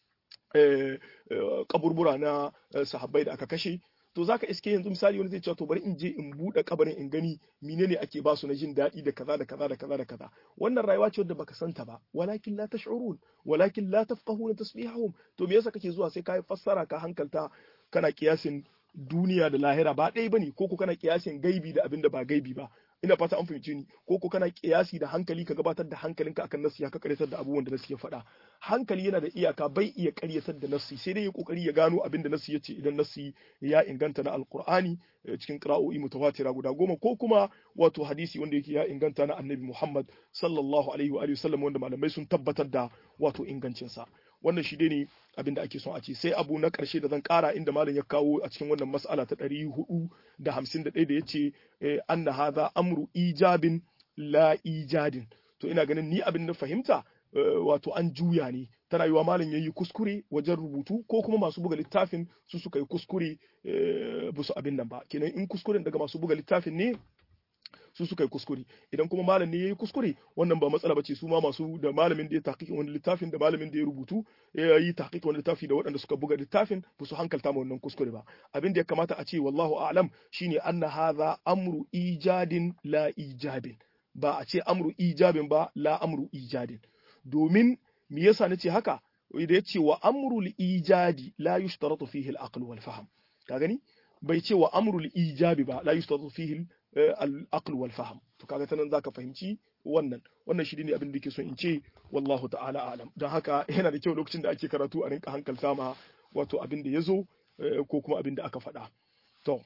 [SPEAKER 1] kaburbura na sahabbai da aka kashe to zaka iske yanzu misali wani zai ce to bari in je in bude kabarin in gani menene ake ba su na jin daɗi da kaza da kaza da kaza da kaza wannan rayuwa ce wadda baka santa ba walakin la tash'urun walakin la tafqahuna tasbihahum to me yasa kake zuwa sai ka fassara ka hankalta kana kiyasin duniya da lahira ba ɗaya bane ko ko kana kiyasin gaibi da abin da ba gaibi ba ina fata an fahimce ni ko ko kana kiyasi da hankali ka gabatar da hankalinka akan nasi ka karyatar da abubuwan da nasi ya faɗa hankali yana da iyaka bai iya karyatar da nasi sai dai ya kokari ya gano abin da nasi ya ce idan nasi ya inganta na alqur'ani cikin qira'o'i mutawatira guda goma ko kuma wato hadisi wanda yake ya inganta na annabi Muhammad sallallahu alaihi wa sallam wanda malamai sun tabbatar da wato ingancinsa wannan shi ne abin da ake son a ce sai abu na ƙarshe da zan ƙara inda malam ya kawo a cikin wannan mas'ala ta ɗari hudu da hamsin da ɗaya da ya ce anna hadha amru ijabin la ijadin to ina ganin ni abin na fahimta wato an juya ne tana yiwa malam ya yi kuskure wajen rubutu ko kuma masu buga littafin su suka yi kuskure ba su abin nan ba kenan in kuskuren daga masu buga littafin ne su suka yi kuskure idan kuma malam ne ya yi kuskure wannan ba matsala ba ce su ma masu da malamin da ya tahqiqin wani littafin da malamin da ya rubutu ya yi tahqiqin wani littafi da waɗanda suka buga littafin ba su hankalta ma wannan kuskure ba abin da ya kamata a ce wallahu a'lam shine anna hadha amru ijadin la ijabin ba a ce amru ijabin ba la amru ijadin domin me yasa nace haka da ya ce wa amrul ijadi la yushtaratu fihi al-aql wal fahm ka gani bai ce wa amrul ijabi ba la yushtaratu fihi al-aql wal fahm to kaga tanan zaka fahimci wannan wannan shi ne abin da yake so in ce wallahu ta'ala alam don haka yana da kyau lokacin da ake karatu a rinka hankalta ma wato abin da yazo ko kuma abin da aka faɗa to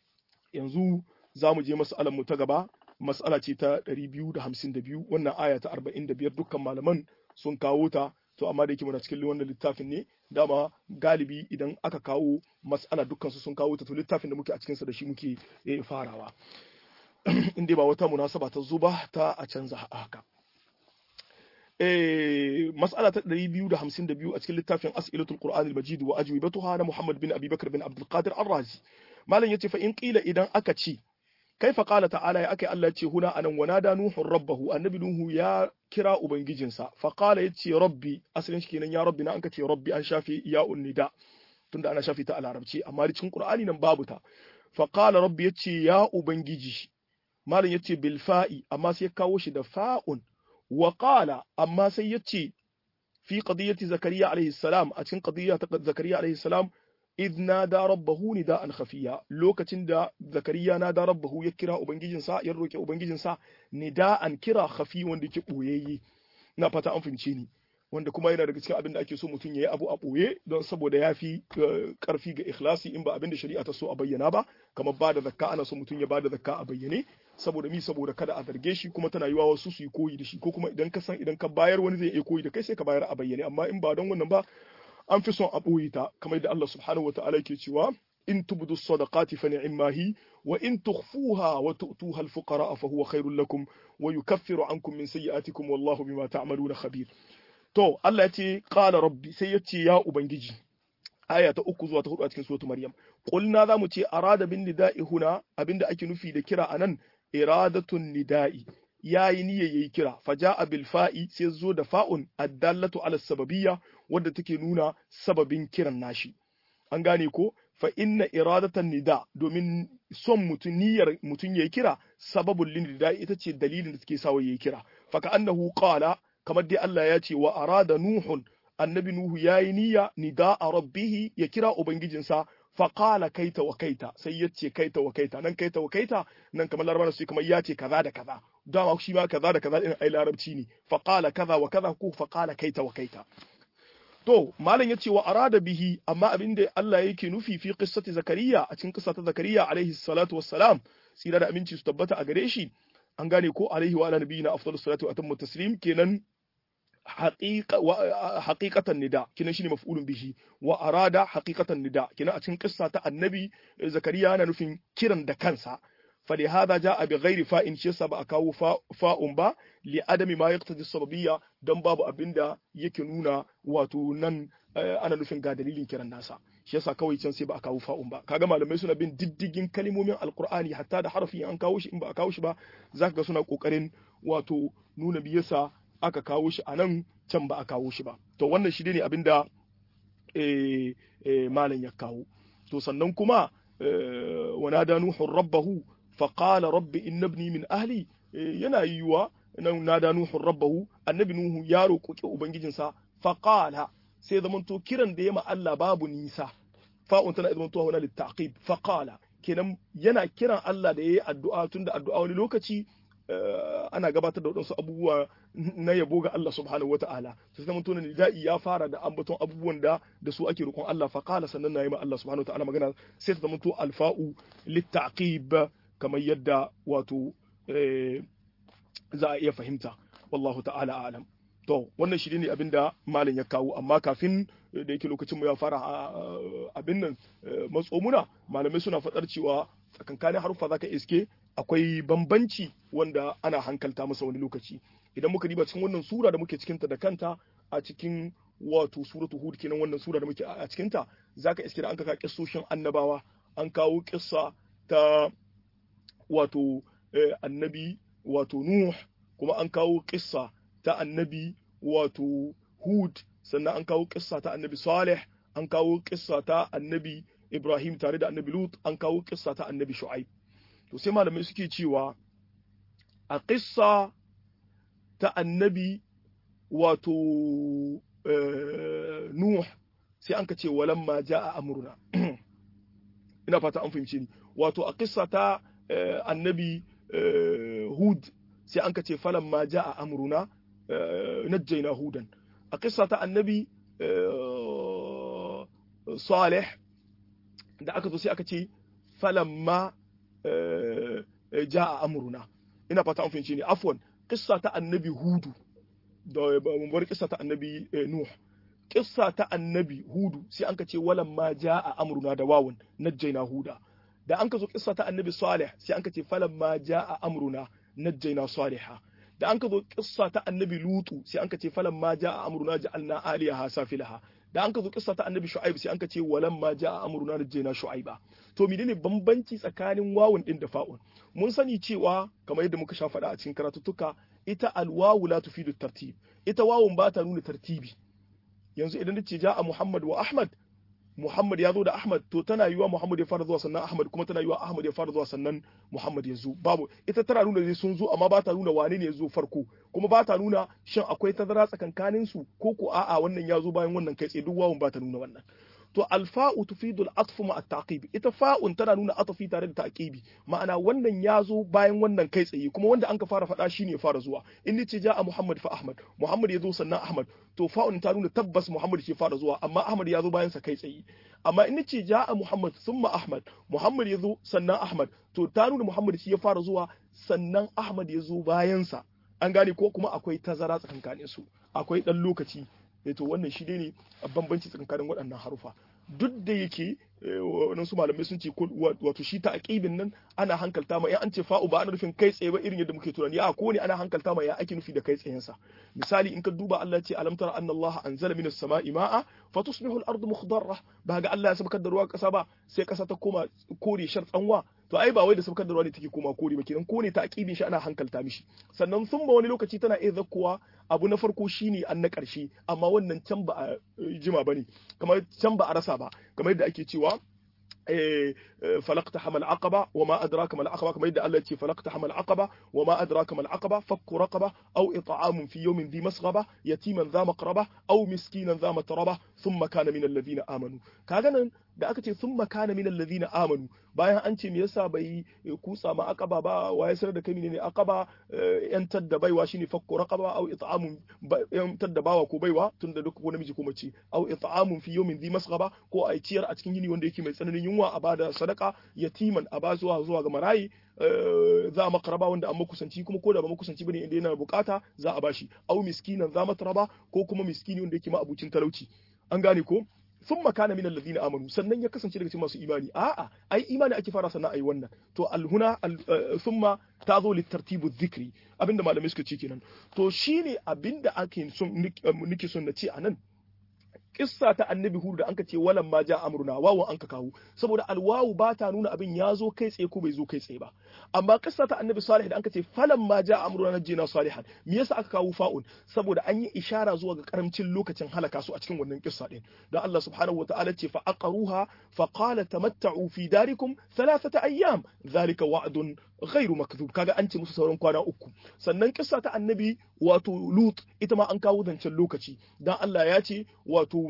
[SPEAKER 1] yanzu za mu je mas'alar mu ta gaba mas'ala ce ta 252 wannan aya ta 45 dukkan malaman sun kawo ta to amma da yake muna cikin wannan littafin ne dama galibi idan aka kawo mas'ala dukkan su sun kawo ta to littafin da muke a cikin sa da shi muke farawa in dai ba wata munasaba ta zo ba ta a canza haka eh mas'ala ta 252 a cikin littafin as'ilatul qur'an al-majid wa ajwibatuha na Muhammad bin Abi Bakr bin Abdul Qadir Ar-Razi malam yace fa in qila idan aka ce kaifa qala ta'ala ya akai Allah ce huna anan wanada nuhu rabbahu annabi nuhu ya kira ubangijinsa fa qala yace rabbi asalin shi kenan ya rabbi na an kace rabbi an shafi ya unnida tunda ana shafi ta a larabci amma cikin qur'ani nan babu ta fa qala rabbi yace ya ubangiji malam yace bil fa'i amma sai ya kawo shi da fa'un wa qala amma sai yace fi qadiyati zakariya alaihi salam a cikin qadiyya ta zakariya alaihi salam idh nada rabbahu nida'an khafiya lokacin da zakariya nada rabbahu ya kira ubangijinsa ya roke ubangijinsa nida'an kira khafi wanda yake boyayye na fata an fince ni wanda kuma yana daga cikin abin da ake so mutum ya yi abu a ɓoye don saboda ya fi ƙarfi ga ikhlasi in ba abin da shari'a ta so a bayyana ba kamar ba da zakka ana so mutum ya ba da zakka a bayyane saboda mi saboda kada a zarge shi kuma tana yiwa wasu su yi koyi da shi ko kuma idan ka san idan ka bayar wani zai iya koyi da kai sai ka bayar a bayyane amma in ba don wannan ba an fi son a ɓoye ta kamar yadda Allah subhanahu wa ta'ala ke cewa in tubdu sadaqati fa ni'ma hi wa in tukhfuha wa tu'tuha al-fuqara fa huwa khairul lakum wa yukaffiru ankum min sayyi'atikum wallahu bima ta'maluna khabir to Allah ya ce qala rabbi sai ya ce ya ubangiji aya ta uku zuwa ta hudu a cikin suratul maryam qulna zamu ce arada bin nida'i huna abinda ake nufi da kira anan iradatun nida'i yayi niyya yayi kira faja'a bil fa'i sai zo da fa'un addallatu ala sababiyya wadda take nuna sababin kiran nashi an gane ko fa inna iradatan nida domin son mutun niyyar mutun yayi kira sababul lin ita ce dalilin da take sawa yayi kira fa ka annahu qala kamar dai Allah ya ce wa arada nuhun annabi nuhu yayi niyya nida'a rabbihi ya kira ubangijinsa fa qala kaita wa kaita sai ya ce kaita wa kaita nan kaita wa kaita nan kamar larabawa sai kamar ya ce kaza da kaza dama shi ma kaza da kaza din ai larabci ne fa qala kaza wa kaza ko fa qala kaita wa kaita to malam ya ce wa arada bihi amma abin da Allah yake nufi fi qissati zakariya a cikin qissa ta zakariya alaihi salatu wassalam tsira da aminci su tabbata a gare shi an gane ko alaihi wa ala nabiyina afdalus salatu wa atammu taslim kenan haqiqatan nida kenan shine maf'ulun bihi wa arada haqiqatan nida kenan a cikin qissa ta annabi zakariya yana nufin kiran da kansa فلهذا جاء بغير فاء shi yasa ba a kawo fa'un ba li adami ma yaqtadi sababiyya dan babu abinda yake nuna wato nan ana nufin ga dalilin kiran nasa shi yasa kawai can sai ba a kawo fa'un ba kaga malamai suna bin diddigin kalmomin alqur'ani hatta da harafi an kawo shi in ba a kawo shi ba zaka ga suna kokarin wato nuna me yasa aka kawo shi a nan can ba a kawo shi ba to wannan shi ne abinda eh, eh, malam ya kawo to sannan kuma ونادى نوح ربه فقال رب إن ابني من أهلي yana yiwuwa nan nada nuhu rabbahu annabi nuhu ya roƙi ubangijinsa faqala sai zamanto kiran da ya ma Allah babu nisa fa'un tana zamanto huna littaqib faqala kenan yana kiran Allah da yayi addu'a tunda addu'a wani lokaci ana gabatar da wadansu abubuwa na yabo ga Allah subhanahu wata'ala sai zama tunan nida'i ya fara da ambaton abubuwan da da su ake roƙon Allah faqala sannan na yi ma Allah subhanahu wata'ala magana sai ta zama to alfa'u littaqib kamar yadda wato za a iya fahimta wallahu ta'ala a'lam to wannan shi ne abinda malam ya kawo amma kafin da yake lokacin mu ya fara abin nan matsomuna malamai suna faɗar cewa tsakankanin haruffa zaka iske akwai bambanci wanda ana hankalta masa wani lokaci idan muka diba cikin wannan sura da muke cikinta da kanta a cikin wato suratu hud kenan wannan sura da muke a cikinta zaka iske da an kaka kissoshin annabawa an kawo kissa ta wato annabi wato nuh kuma an kawo kissa ta annabi wato hud sannan an kawo kissa ta annabi salih an kawo kissa ta annabi ibrahim tare da annabi lut an kawo kissa ta annabi shu'aib to sai malamai suke cewa a ƙissa ta annabi wato Nuh sai an ka ce walamma ja'a amruna ina fata an fahimci ni wato a ƙissa ta annabi Hud sai an ka ce falamma ja'a amruna najjayna hudan a ƙissa ta annabi Salih da aka zo sai aka ce falamma ja'a amruna ina fata an fahimci ne afwan kissa ta annabi hudu da bar kissa ta annabi nuh kissa ta annabi hudu sai an ka ce walan ma ja'a amruna da wawun najjayna huda da an ka zo kissa ta annabi salih sai an ka ce falan ma ja'a amruna najjayna salihah da an ka zo kissa ta annabi lutu sai an ka ce falan ma ja'a amruna ja'alna aliyaha safilaha da an ka zo kissa ta annabi shu'aib sai an ka ce walan ma ja'a amruna najjayna shu'aiba to menene bambanci tsakanin wawun din da fa'un mun sani cewa kamar yadda muka sha faɗa a cikin karatuttuka ita alwawu la tufidu tartib ita wawun ba ta nuna tartibi yanzu idan nace ja'a muhammad wa ahmad muhammad ya zo da ahmad to tana yiwa muhammad ya fara zuwa sannan ahmad kuma tana yiwa ahmad ya fara zuwa sannan muhammad ya zo babu ita tana nuna dai sun zo amma ba ta nuna wane ne ya zo farko kuma ba ta nuna shin akwai tazara tsakankanin su ko ko a'a wannan ya zo bayan wannan kai tsaye duk wawun ba ta nuna wannan to alfa'u tufidu al'atfu ma at-taqib ita fa'un tana nuna atafi tare da taqibi ma'ana wannan ya zo bayan wannan kai tsaye kuma wanda an ka fara faɗa shine ya fara zuwa in nace ja'a muhammad fa ahmad muhammad ya zo sannan ahmad to fa'un ta nuna tabbas muhammad ke fara zuwa amma ahmad ya zo bayan sa kai tsaye amma in nace ja'a muhammad thumma ahmad muhammad ya zo sannan ahmad to ta nuna muhammad shi ya fara zuwa sannan ahmad ya zo bayan sa an gane ko kuma akwai tazara tsakankanin su akwai dan lokaci eh to wannan shi ne bambanci tsakanin waɗannan harufa duk da yake waɗansu malamai sun ce wato shi ta aqibin nan ana hankalta ma ya an ce fa'u ba ana nufin kai tsaye ba irin yadda muke tunani a ko ne ana hankalta ma ya ake nufi da kai tsayen sa misali in ka duba Allah ce alam tara anna Allah anzala minas sama'i ma'a fatusbihu al-ardu mukhdarra ba ga Allah ya sabkar da ruwa kasa ba sai kasa ta koma kore shar tsanwa to ai ba wai da sabkar da ruwa ne take koma kore ba kenan ko ne ta aqibin shi ana hankalta mishi sannan sun ba wani lokaci tana iya zakkuwa abu na farko shine an na ƙarshe amma wannan can ba a jima bane kamar can ba a rasa ba kamar yadda ake cewa فلقتحم العقبة وما أدراك ما العقبة كما يدعى التي فلقتحم العقبة وما أدراك ما العقبة فك رقبة أو إطعام في يوم ذي مسغبة يتيما ذا مقربة أو مسكينا ذا متربة ثم كان من الذين آمنوا كاغانا da aka ce sun makana min alladhina amanu bayan an ce me yasa bai kutsa ma aqaba ba wa ya sanar da kai ne aqaba yantar da baiwa shine fakku raqaba aw it'amun yantar da bawa ko baiwa tunda duk ko namiji ko mace aw it'amun fi yawmin dhi masghaba ko a ciyar a cikin yini wanda yake mai tsananin yunwa a bada sadaka yatiman a ba zuwa zuwa ga marayi za a makaraba wanda an makusanci kuma ko da ba makusanci bane inda yana bukata za a bashi aw miskinan za mataraba ko kuma miskini wanda yake ma abucin talauci an gane ko sun makana min alladhina amanu sannan ya kasance daga cikin masu imani a'a ai imani ake fara sannan ai wannan to alhuna thumma ta zo littartibu dhikri abinda malamai suka ce kenan to shine abinda ake son nake son na ce anan kissa ta annabi hudu da anka ce walan ma ja amruna wawu anka kawo saboda alwawu ba ta nuna abin ya zo kai tsaye ko bai zo kai tsaye ba amma kissa ta annabi salih da anka ce falan ma ja amruna najjina salihan me yasa aka kawo fa'un saboda an yi ishara zuwa ga karamcin lokacin halaka su a cikin wannan kissa din dan Allah subhanahu wataala ce fa aqaruha fa qala tamatta'u fi darikum thalathata ayyam dhalika wa'dun ghairu makdhub kaga an ce musu sauran kwana uku sannan kissa ta annabi wato lut ita ma an kawo zancen lokaci dan Allah ya ce wato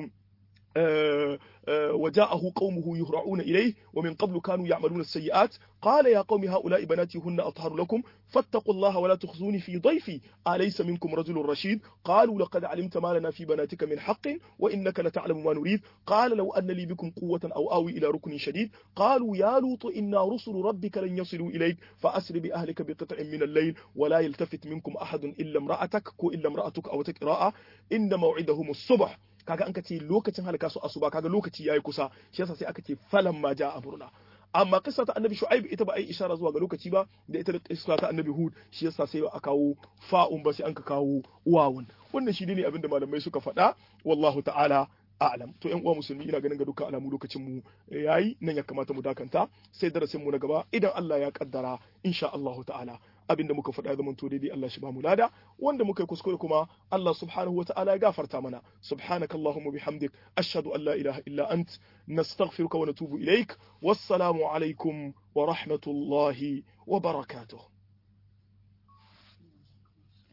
[SPEAKER 1] وجاءه قومه يهرعون إليه ومن قبل كانوا يعملون السيئات قال يا قوم هؤلاء بناتي هن أطهر لكم فاتقوا الله ولا تخزوني في ضيفي أليس منكم رجل رشيد قالوا لقد علمت ما لنا في بناتك من حق وإنك لتعلم ما نريد قال لو أن لي بكم قوة أو آوي إلى ركن شديد قالوا يا لوط إنا رسل ربك لن يصلوا إليك فأسر بأهلك بقطع من الليل ولا يلتفت منكم أحد إلا امرأتك كو إلا امرأتك أو تكراء إن موعدهم الصبح kaga an ka ce lokacin halaka su asuba kaga lokaci yayi kusa shi yasa sai aka ce falan ma ja amruna amma kissa ta annabi shu'aib ita ba ai ishara zuwa ga lokaci ba da ita da kissa ta annabi hud shi yasa sai a kawo fa'un ba sai an ka kawo wawun wannan shi ne abinda malamai suka faɗa wallahu ta'ala a'lam to yan uwa musulmi ina ganin ga dukkan alamu lokacin mu yayi nan ya kamata mu dakanta sai darasin mu na gaba idan Allah ya kaddara insha Allah ta'ala abinda muka faɗa zaman to daidai Allah shi ba mu lada wanda muka yi kuskure kuma Allah subhanahu wa ta'ala ya gafarta mana subhanaka allahumma bihamdik ashhadu an la ilaha illa ant nastaghfiruka wa natubu ilaik wassalamu alaikum wa rahmatullahi wa barakatuh